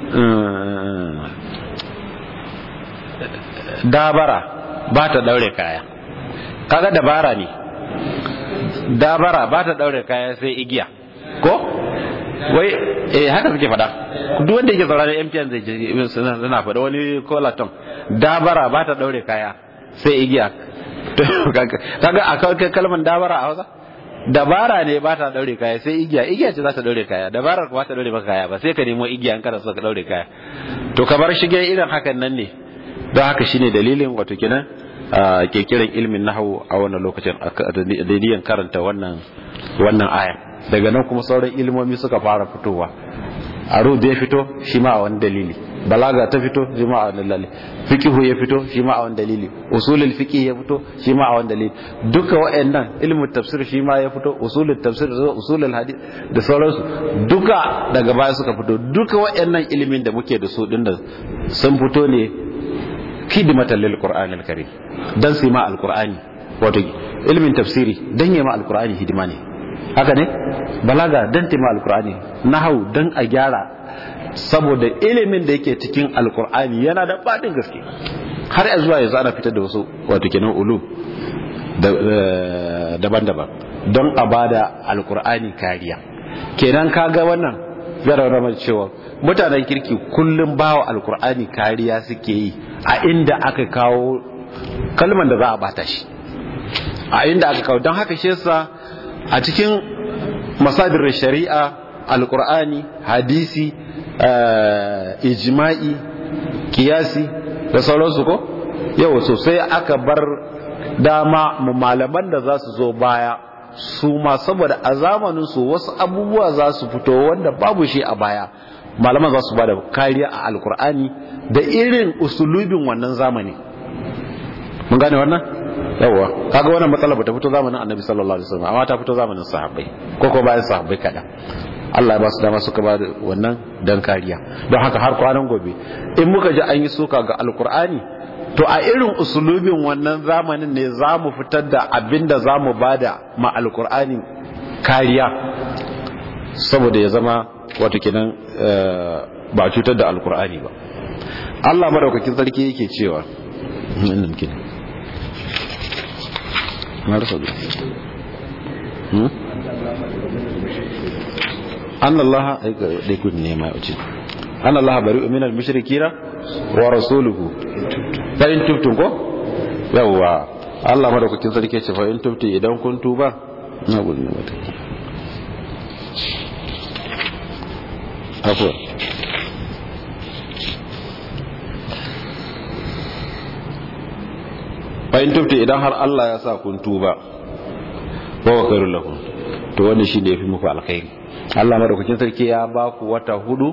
dabara ba ta daure kaya kaga dabara ne dabara ba ta daure kaya sai igiya ko wai eh haka suke faɗa duk wanda yake sauraron MTN zai je suna faɗa wani kolaton dabara ba ta daure kaya sai igiya kaga a kawai kalmar dabara a Hausa dabara ne ba ta daure kaya sai igiya igiya ce za ta daure kaya dabarar ba ta daure maka kaya ba sai ka nemo igiya in kana so ka daure kaya to ka bar shige irin hakan nan ne don haka shine dalilin wato kenan ke kiran ilmin nahawu a wannan lokacin dalilin karanta wannan wannan aya daga nan kuma sauran ilmomi suka fara fitowa arud ya fito shi ma a wani dalili balaga ta fito shi ma a wani dalili fiqhu ya fito shi ma a wani dalili usulul fiqh ya fito shi ma a wani dalili duka waɗannan ilmin tafsir shi ma ya fito usulul tafsir da usulul hadith da sauransu duka daga baya suka fito duka waɗannan ilimin da muke da su din da sun fito ne khidmatan lil qur'anil karim dan su ma alqur'ani wato ilmin tafsiri dan yi ma alqur'ani hidima ne haka ne balaga dan tema alkur'ani nahau dan a gyara saboda ilimin da yake cikin alkur'ani yana da fadin gaske har a zuwa yanzu ana fitar da wasu wato kenan ulum daban-daban don a bada alkur'ani kariya kenan kaga wannan zara ramar cewa mutanen kirki kullum bawa alkur'ani kariya suke yi a inda aka kawo kalman da za a bata shi a inda aka kawo don haka shi yasa a cikin masadir shari'a alkur'ani hadisi ijma'i kiyasi da sauransu ko yau sosai aka bar dama malaman da za su zo baya su ma saboda a zamaninsu wasu abubuwa za su fito wanda babu shi a baya malaman za su ba da kariya a alkur'ani da irin usulubin wannan zamani mun gane wannan yawa kaga wannan matsala bata fito zamanin annabi sallallahu alaihi wasallam amma ta fito zamanin sahabbai ko ko bayan sahabbai kada Allah ya ba su dama suka ba wannan dan kariya don haka har kwanan gobe in muka ji an yi suka ga alkur'ani to a irin usulubin wannan zamanin ne za mu fitar da abin da za mu bada ma alkur'ani kariya saboda ya zama wato kenan ba cutar da alkur'ani ba Allah madaukakin sarki yake cewa nan kenan marasa an Allah da kun ne ma wuce an Allah bari min al mushrikina wa rasuluhu fa in tubtum ko yawa Allah madaukakin sarki ce fa in tubtu idan kun tuba na gudu ne mata afwa fa in tubtu idan har Allah ya sa kun tuba wa wa khairul lakum to wannan shi ne ya fi muku alkhairi Allah madaukakin sarki ya ba ku wata hudu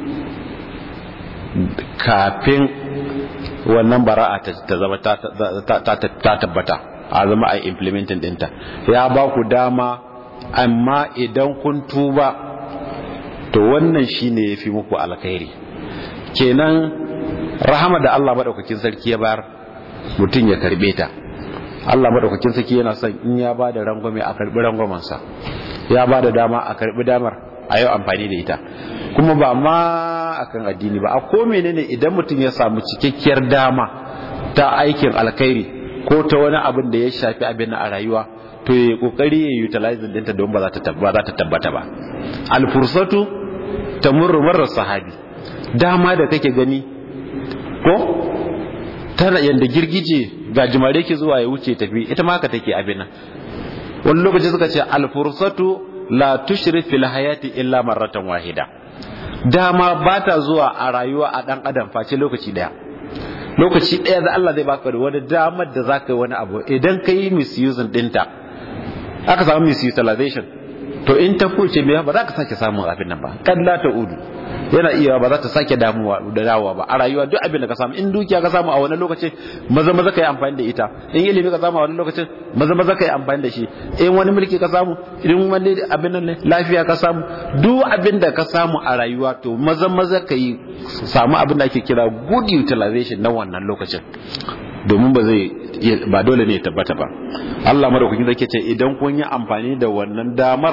kafin wannan bara'a ta zama ta tabbata a zama a implementing dinta ya ba ku dama amma idan kun tuba to wannan shine yafi muku alkhairi kenan rahama da Allah madaukakin sarki ya bayar mutum ya karbe ta Allah madaukakin sarki yana son in ya ba da rangwame a karbi rangwamansa ya ba da dama a karbi damar a yau amfani da ita kuma ba ma akan addini ba a ko menene idan mutum ya samu cikakkiyar dama ta aikin alkhairi ko ta wani abin da ya shafi abin a rayuwa to ya kokari ya utilize dinta don ba za ta tabbata ba alfursatu tamurru marar sahabi dama da kake gani ko tana yanda girgije ga jimare ke zuwa ya wuce tafi ita ma haka take abin nan wani lokaci suka ce alfursatu la tushri fil hayati illa marratan wahida dama ba ta zuwa a rayuwa a dan adam face lokaci daya lokaci daya da Allah zai baka da wani damar da zaka yi wani abu idan ka yi misusing dinta aka samu misutilization to in ta kuce me ba za ka sake samun abin nan ba kan la ta udu yana iya ba za ta sake damuwa da dawowa ba a rayuwa duk abin da ka samu in dukiya ka samu a wani lokaci maza maza ka yi amfani da ita in ilimi ka samu a wani lokacin maza maza ka yi amfani da shi in wani mulki ka samu in wani abin nan lafiya ka samu duk abin da ka samu a rayuwa to maza maza ka yi samu abin da ake kira good utilization na wannan lokacin domin ba zai ba dole ne ya tabbata ba Allah madaukakin zai ce idan kun yi amfani da wannan damar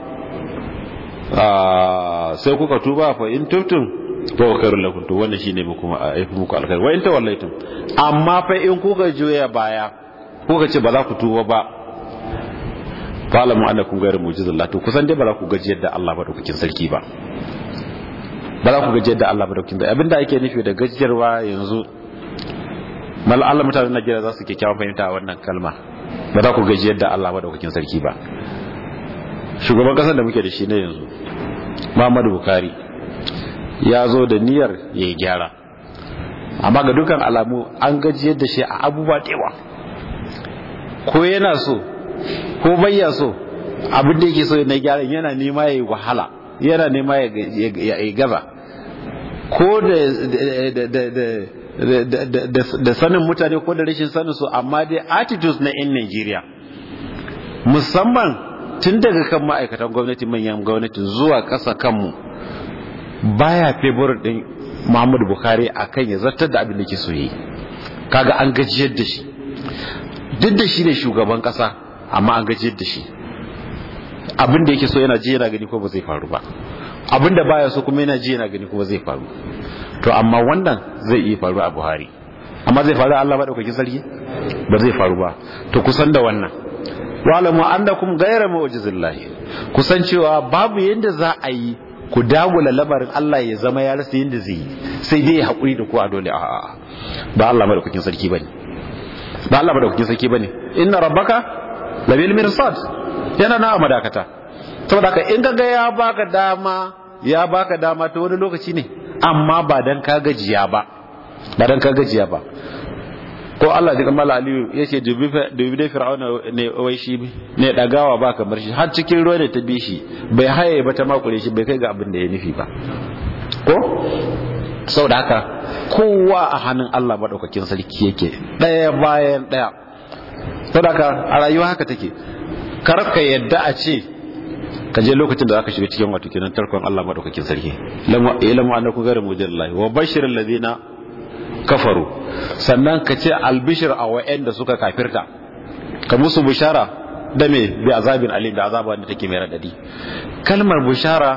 sai kuka tuba fa in tubtum fa khairul lakum to wannan shine muku ma aifi muku alkhair wa in tawallaitum amma fa in kuka juya baya kuka ce ba za ku tuba ba fa'lamu annakum ghayru mujizillah to kusan dai ba za ku gaji yadda Allah madaukakin sarki ba ba za ku gaji yadda Allah madaukakin sarki abinda ake nufi da gajiyarwa yanzu mal Allah mutanen Najeriya za su kyakkyawan fahimta wannan kalma ba za ku gaji yadda Allah madaukakin sarki ba shugaban kasar da muke da shi na yanzu Muhammadu Buhari ya zo da niyyar ya yi gyara amma ga dukan alamu an gajiyar da shi a abubuwa dewa ko yana so ko bayya so abin da yake so na gyara yana nema ya yi wahala yana nema ya gaza ko da sanin mutane ko da rashin sanin su amma dai attitudes na 'yan Najeriya musamman tun daga kan ma'aikatan gwamnati manyan gwamnati zuwa ƙasa kanmu baya favour din Muhammadu Buhari akan ya zartar da abin da ke so yi kaga an gajiyar da shi duk da shi ne shugaban ƙasa amma an gajiyar da shi abin da yake so yana ji yana gani ko ba zai faru ba abin da baya so kuma yana ji yana gani kuma zai faru to amma wannan zai iya faru a Buhari amma zai faru Allah madaukakin sarki ba zai faru ba to kusan da wannan wa'lamu annakum ghayra mu'jizillahi kusan cewa babu yanda za a yi ku dagula lamarin Allah ya zama ya rasa yanda zai yi sai dai ya hakuri da ku a dole a'a ba Allah madaukakin sarki bane ba Allah madaukakin sarki bane inna rabbaka labil mirsad yana na madakata saboda haka in kaga ya baka dama ya baka dama ta wani lokaci ne amma ba dan ka gajiya ba ba dan ka gajiya ba ko Allah da kamala aliyu ya ce dubi da fir'auna ne wai shi ne dagawa ba kamar shi har cikin ruwa ne ta bi shi bai haye ba ta makure shi bai kai ga abin da ya nufi ba ko sau da haka kowa a hannun Allah maɗaukakin sarki yake ɗaya bayan ɗaya sau da haka a rayuwa haka take kar ka yadda a ce ka je lokacin da zaka shiga cikin wato kenan tarkon Allah maɗaukakin sarki ilamu annaku gari mujallahi wa bashirin ladina kafaru sannan ka ce albishir a wa'anda suka kafirta ka musu bishara da me bi azabin alim da azaba da take mai radadi kalmar bishara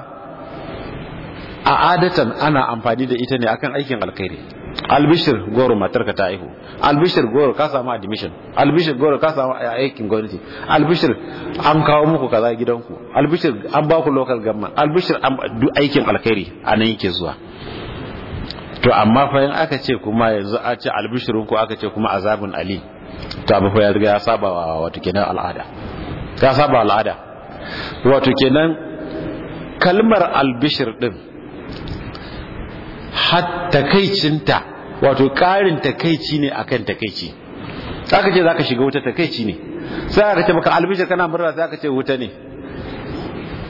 a adatan ana amfani da ita ne akan aikin alkhairi albishir goro matarka ta aihu albishir goro ka samu admission albishir goro ka samu aikin gwamnati albishir an kawo muku kaza gidanku albishir an ba ku local government albishir aikin alkhairi a nan yake zuwa to amma fa in aka ce kuma yanzu a ce albishirin ko aka ce kuma azabun ali to abu fa ya riga ya saba wa wato kenan al'ada ya saba al'ada wato kenan kalmar albishir din har takaicinta wato karin takaici ne akan takaici aka ce zaka shiga wuta takaici ne sai aka ce maka albishir kana murna sai aka ce wuta ne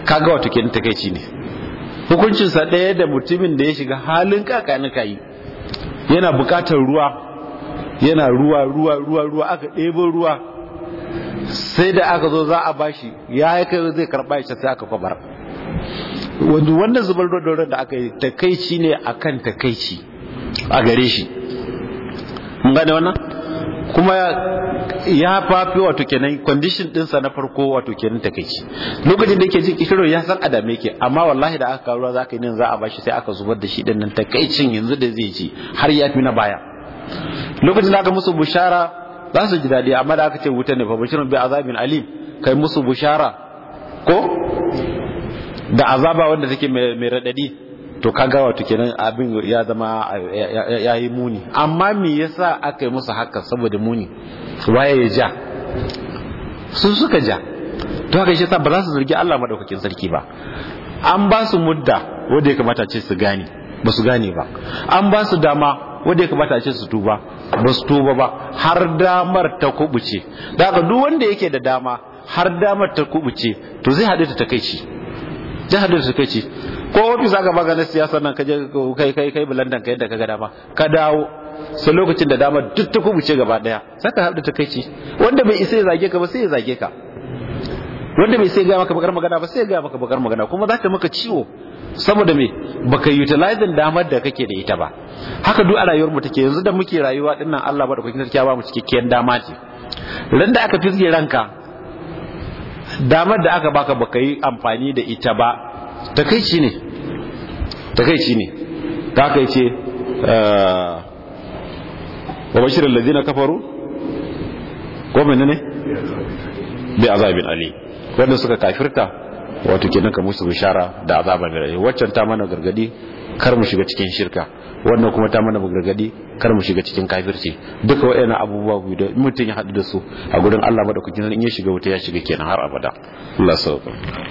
kaga wato kenan takeici ne hukuncinsa ɗaya da mutumin da ya shiga halin kakanika yi yana bukatar ruwa yana ruwa ruwa ruwa ruwa aka ɗebo ruwa sai da aka zo za a bashi ya yi kai zai karɓa shi sai aka kwabar wanda wannan zubar da da aka yi takaici ne akan takaici a gare shi mun gane wannan kuma ya fafi wato kenan condition dinsa na farko wato kenan takeici lokacin da yake jin kishiro ya san adame yake amma wallahi da aka kawo za ka yi nan za a bashi sai aka zubar da shi din nan takeicin yanzu da zai ji har ya fi na baya lokacin da aka musu bushara za su ji dadi amma da aka ce wuta ne fa bashirun bi azabin alim kai musu bushara ko da azaba wanda take mai radadi to kaga wato kenan abin ya zama ya yi muni amma me yasa aka yi musu haka saboda muni waye ya ja sun suka ja to haka shi ba za su zargi Allah madaukakin sarki ba an ba su mudda wanda ya kamata ce su gane ba su gane ba an ba su dama wanda ya kamata ce su tuba ba su tuba ba har damar ta kubuce da haka duk wanda yake da dama har damar ta kubuce to zai haɗu da takaici zai haɗu da takaici ko ofis aka baka na siyasar nan kaje kai kai kai bulandan ka yadda kaga dama ka dawo sai lokacin da dama duk ta kubuce gaba daya saka haɗu ta kai ce wanda bai isa ya zage ka ba sai ya zage ka wanda bai sai ga maka bakar magana ba sai ya ga maka bakar magana kuma za ta maka ciwo saboda me baka utilizing damar da kake da ita ba haka duk a rayuwar mu take yanzu da muke rayuwa dinnan Allah ba da kuke sarki ba mu cikakken dama ce ran da aka fisge ranka damar da aka baka baka yi amfani da ita ba takaici ne takaici ne ta aka yi ce wa bashirin lalzina kafaru ko mene ne bi azabin ali wanda suka kafirta wato kenan ka musu bishara da azaba mai rai waccan ta mana gargadi kar mu shiga cikin shirka wannan kuma ta mana gargadi kar mu shiga cikin kafirci duka waɗannan abubuwa biyu da mutum ya haɗu da su a gurin Allah madaukakin in ya shiga wuta ya shiga kenan har abada Allah sauka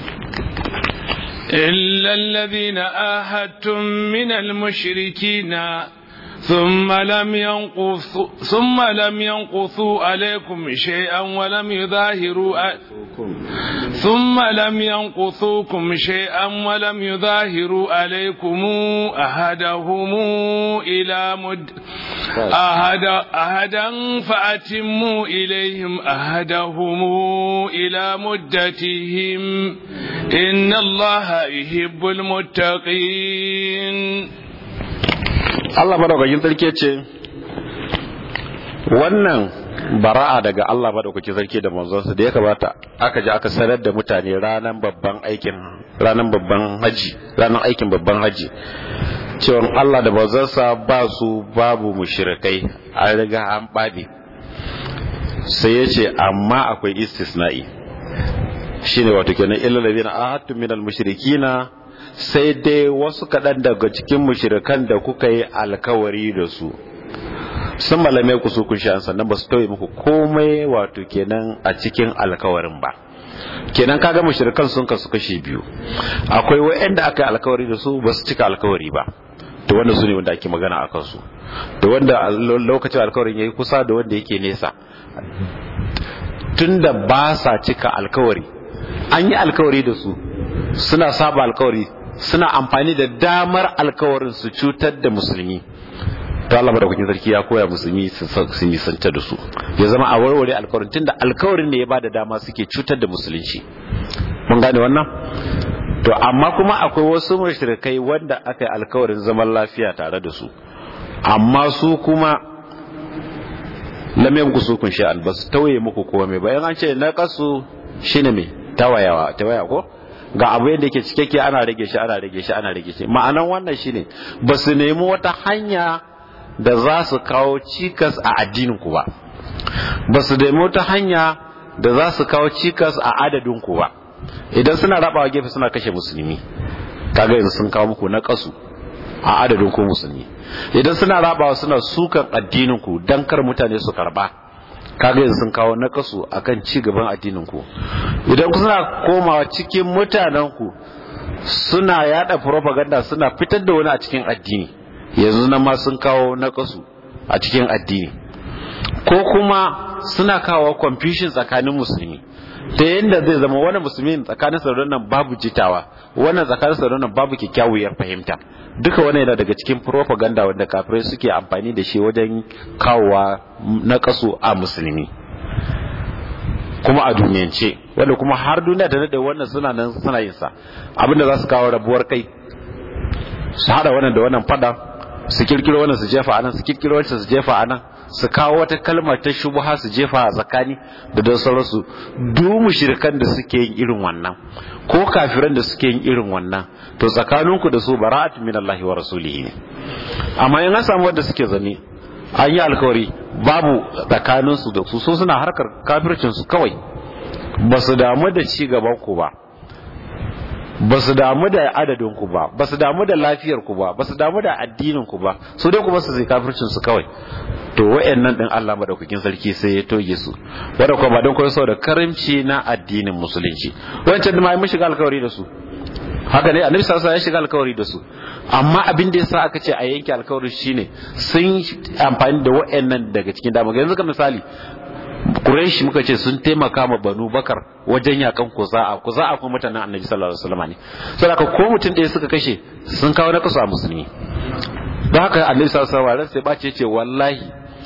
إلا الذين آهدتم من المشركين ثم لم ينقصوا ثم لم ينقصوا عليكم شيئا ولم يظاهروا ثم لم ينقصوكم شيئا ولم يظاهروا عليكم أحدهم إلى مد أحد أحدا فأتموا إليهم أحدهم إلى مدتهم إن الله يحب المتقين Allah madaukakin sarki ce wannan bara'a daga Allah madaukakin sarki da manzonsa da ya kamata aka ji aka sanar da mutane ranar babban aikin ranar babban haji ranar aikin babban haji cewa Allah da manzonsa ba su babu mushrikai an riga an babe sai ya ce amma akwai istisna'i shine wato kenan illal ladina ahadtu minal mushrikina sai dai wasu kaɗan daga cikin mushirikan da kuka yi alkawari da su sun malamai ku su kun sha sannan ba su tauye muku komai wato kenan a cikin alkawarin ba kenan kaga mushirikan sun kasu kashe biyu akwai wa'anda aka yi alkawari da su ba su cika alkawari ba to wanda su ne wanda ake magana a kansu da wanda lokacin alkawarin yayi kusa da wanda yake nesa tunda ba sa cika alkawari an yi alkawari da su suna saba alkawari suna amfani da damar alkawarin su cutar da musulmi to Allah madaukakin sarki ya koya musulmi su nisanta da su ya zama a warware alkawarin tunda alkawarin ne ya bada dama suke cutar da musulunci mun gane wannan to amma kuma akwai wasu mushrikai wanda aka yi alkawarin zaman lafiya tare da su amma su kuma lam yankusu kun sha'an ba su tauye muku komai ba yan an ce na kasu shine me tawayawa tawaya ko ga abu yadda yake cikakke ana rage shi ana rage shi ana rage shi ma'anan wannan shine ba su nemi wata hanya da za su kawo cikas a addinin ku ba ba su nemi wata hanya da za su kawo cikas a adadin ku ba idan suna rabawa gefe suna kashe musulmi kaga yanzu sun kawo muku na kasu a adadin ku musulmi idan suna rabawa suna sukan addinin ku dan kar mutane su karba kaga yanzu sun kawo nakasu akan ci gaban addinin ku idan ku suna komawa cikin mutanen ku suna yada propaganda suna fitar da wani a cikin addini yanzu nan ma sun kawo nakasu a cikin addini ko kuma suna kawo confusion tsakanin musulmi ta yadda zai zama wani musulmi tsakanin sa nan babu jitawa wannan tsakanin sa nan babu kyakkyawar fahimta duka wani yana daga cikin propaganda wanda kafirai suke amfani da shi wajen kawowa na kaso a musulmi kuma a duniyance wanda kuma har duniya ta nade wannan suna nan suna yin sa abinda za su kawo rabuwar kai su hada wannan da wannan fada su kirkiro wannan su jefa anan su kirkiro wancan su jefa anan su kawo wata kalmar ta shubha su jefa a tsakani da don sauransu du mushrikan da suke yin irin wannan ko kafiran da suke yin irin wannan to tsakaninku da su bara'atu minallahi wa rasulihi ne amma in an samu wanda suke zane an yi alkawari babu tsakaninsu da su so suna harkar kafircinsu kawai ba su damu da ci gaban ku ba ba su damu da adadin ku ba ba su damu da lafiyar ku ba ba su damu da addinin ku ba su dai kuma su zai kafircin su kawai to wayannan din Allah madaukakin sarki sai ya toge su wanda kuma ba don koyo saboda karimci na addinin musulunci wancan da ma mun shiga alkawari da su haka ne annabi sallallahu alaihi ya shiga alkawari da su amma abin da yasa aka ce a yanke alkawari shine sun amfani da wayannan daga cikin dama yanzu ka misali Quraysh muka ce sun taimaka ma Banu Bakar wajen yakan Kuza'a Kuza'a kuma mutanen Annabi sallallahu alaihi wasallam ne saboda ko mutum ɗaya suka kashe sun kawo na kasu a musulmi don haka Annabi sallallahu alaihi wasallam sai bace ce wallahi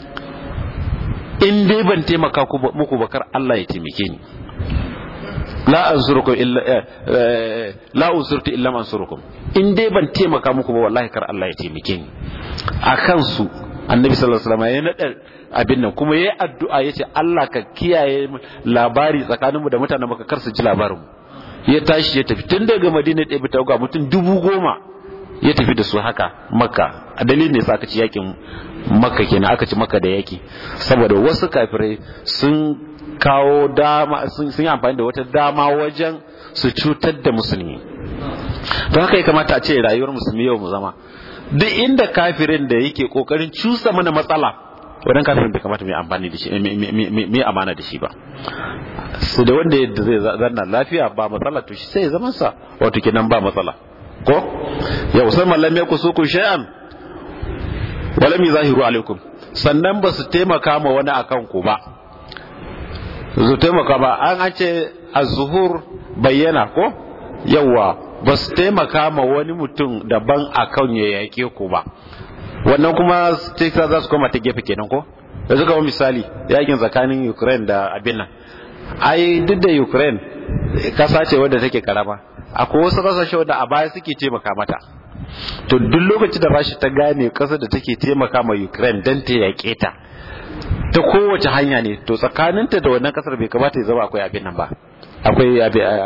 in dai ban taimaka muku Bakar Allah ya taimake ni la ansurukum illa la unsurtu illa ansurukum in dai ban taimaka muku ba wallahi kar Allah ya taimake ni akan su annabi sallallahu alaihi wasallam ya nada abin nan kuma yayi addu'a yace Allah ka kiyaye labari tsakaninmu da mutanen maka kar su ji labarin ya tashi ya tafi tun daga Madina da bi ga mutum dubu goma ya tafi da su haka makka a dalilin ne aka ci yakin makka kenan aka ci makka da yaki saboda wasu kafirai sun kawo dama sun yi amfani da wata dama wajen su cutar da musulmi don haka ya kamata a ce rayuwar musulmi yau mu zama duk inda kafirin da yake kokarin cusa mana matsala wannan kafirin bai kamata mai amfani da shi mai amana da shi ba su da wanda yadda zai zanna lafiya ba matsala to shi sai ya zaman sa wato kenan ba matsala ko ya usman lam yaku suku shay'an walam yuzahiru alaikum sannan ba su taimaka ma wani akan ku ba su taimaka ba an an ce az-zuhur bayyana ko yawa ba su taimaka ma wani mutum daban a kan ya yake ku ba wannan kuma texas za su koma ta gefe kenan ko da suka wa misali yakin tsakanin ukraine da abin nan ai duk da ukraine kasa ce wadda take karama akwai wasu kasashe wadda a baya suke taimaka mata to duk lokacin da rashi ta gane kasar da take taimaka ma ukraine don ta yaƙe ta ta kowace hanya ne to tsakaninta da wannan kasar bai kamata ya zama akwai abin nan ba akwai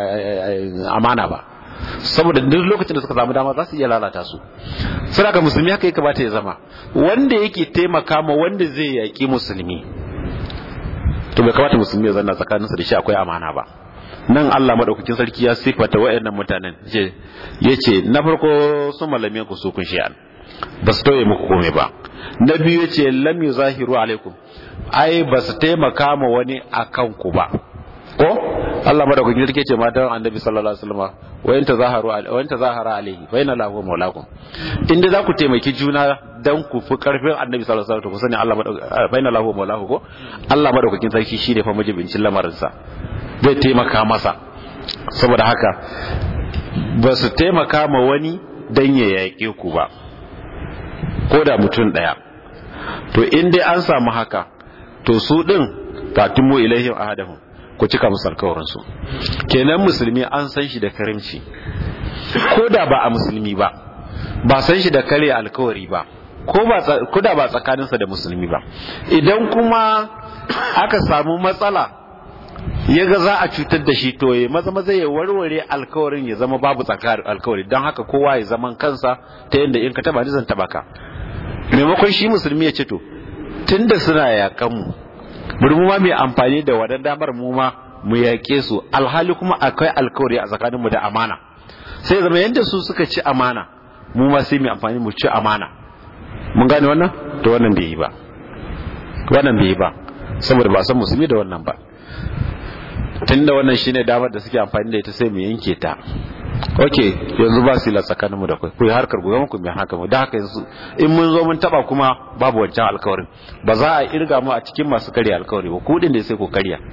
amana ba saboda duk lokacin da suka samu dama za su iya lalata su suna ga musulmi haka ya kamata ya zama wanda yake taimaka ma wanda zai yaƙi musulmi to bai kamata musulmi ya zanna tsakaninsa da shi akwai amana ba nan Allah madaukakin sarki ya sifata wayannan mutanen ya ce na farko sun malame ku su kun shi'an ba su tauye muku komai ba na biyu ya ce lam yuzahiru alaikum ai ba su taimaka ma wani akan ku ba ko Allah madaukakin sarki ce matan annabi sallallahu alaihi wasallam wa in tazaharu wa in tazahara alaihi wa inna lahu maulakum inda za ku taimaki juna dan ku fi karfin annabi sallallahu alaihi wasallam ku sani Allah wa inna lahu maulahu ko Allah madaukakin sarki shi ne fa majibincin lamarin sa zai taimaka masa saboda haka ba su taimaka ma wani dan ya yaƙe ku ba ko da mutum ɗaya to in dai an samu haka to su ɗin katimu ilaihim ahadahum ku cika musu alkawarinsu kenan musulmi an san shi da karimci ko da ba a musulmi ba ba san shi da kare alkawari ba ko da ba tsakaninsa da musulmi ba idan kuma aka samu matsala ya ga za a cutar da shi to ya maza maza ya warware alkawarin ya zama babu tsakanin alkawari don haka kowa ya zaman kansa ta yadda in ka taba ni zan taba ka maimakon shi musulmi ya ce to tunda suna yakan mu bari mu ma mai amfani da wadan damar mu ma mu yaƙe su alhali kuma akwai alkawari a tsakaninmu da amana sai zama yadda su suka ci amana mu ma sai mu amfani mu ci amana mun gane wannan to wannan bai yi ba wannan bai yi ba saboda ba san musulmi da wannan ba tunda wannan shine damar da suke amfani da ita sai mu yanke ta ok yanzu ba su la tsakanin mu da kai ku harkar gobe ku mai haka mu da haka yanzu in mun zo mun taba kuma babu wancan alkawarin ba za a irga mu a cikin masu karya alkawari ba ku din da sai ku karya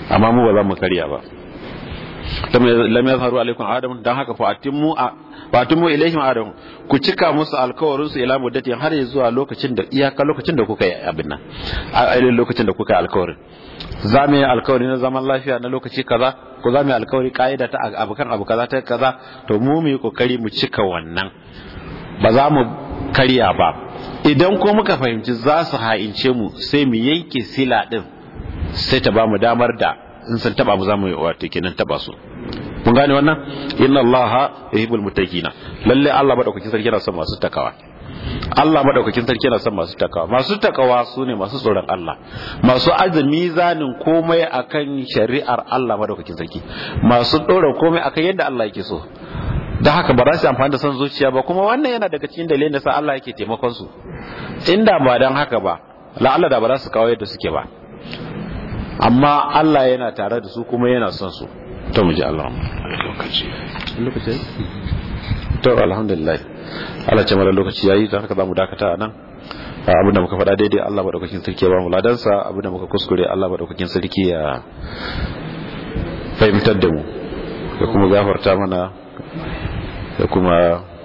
amma mu ba za mu karya ba lam yazharu alaikum adam dan haka fa atimmu fa atimmu ilaihim adam ku cika musu alkawarin su ila muddati har zuwa lokacin da iyaka lokacin da kuka yi abin nan a lokacin da kuka yi alkawarin za mu yi alkawari na zaman lafiya na lokaci kaza ko za mu yi alkawari ka'ida ta abu kan abu kaza ta kaza to mu mu yi kokari mu cika wannan ba za mu karya ba idan ko muka fahimci za su ha'ince mu sai mu yanke sila din sai ta ba mu damar da in sun taba mu za mu wato kenan taba su mun gane wannan inna allaha yuhibbul muttaqina lalle Allah madaukakin sarki yana son masu takawa Allah madaukakin sarki yana son masu takawa masu takawa su ne masu tsoron Allah masu azumi zanin komai akan shari'ar Allah madaukakin sarki masu dora komai akan yadda Allah yake so da haka ba za su amfani da son zuciya ba kuma wannan yana daga cikin dalilin da sa Allah yake taimakon su inda ba dan haka ba la'alla da ba za su kawo yadda suke ba amma Allah yana tare da su kuma yana son su to mu ji Allah lokaci lokaci to alhamdulillah Allah ce mara lokaci yayi dan haka zamu dakata nan abinda muka faɗa daidai Allah madaukakin sarki ya ba mu ladansa abinda muka kuskure Allah madaukakin sarki ya fahimtar da mu ya kuma gafarta mana ya kuma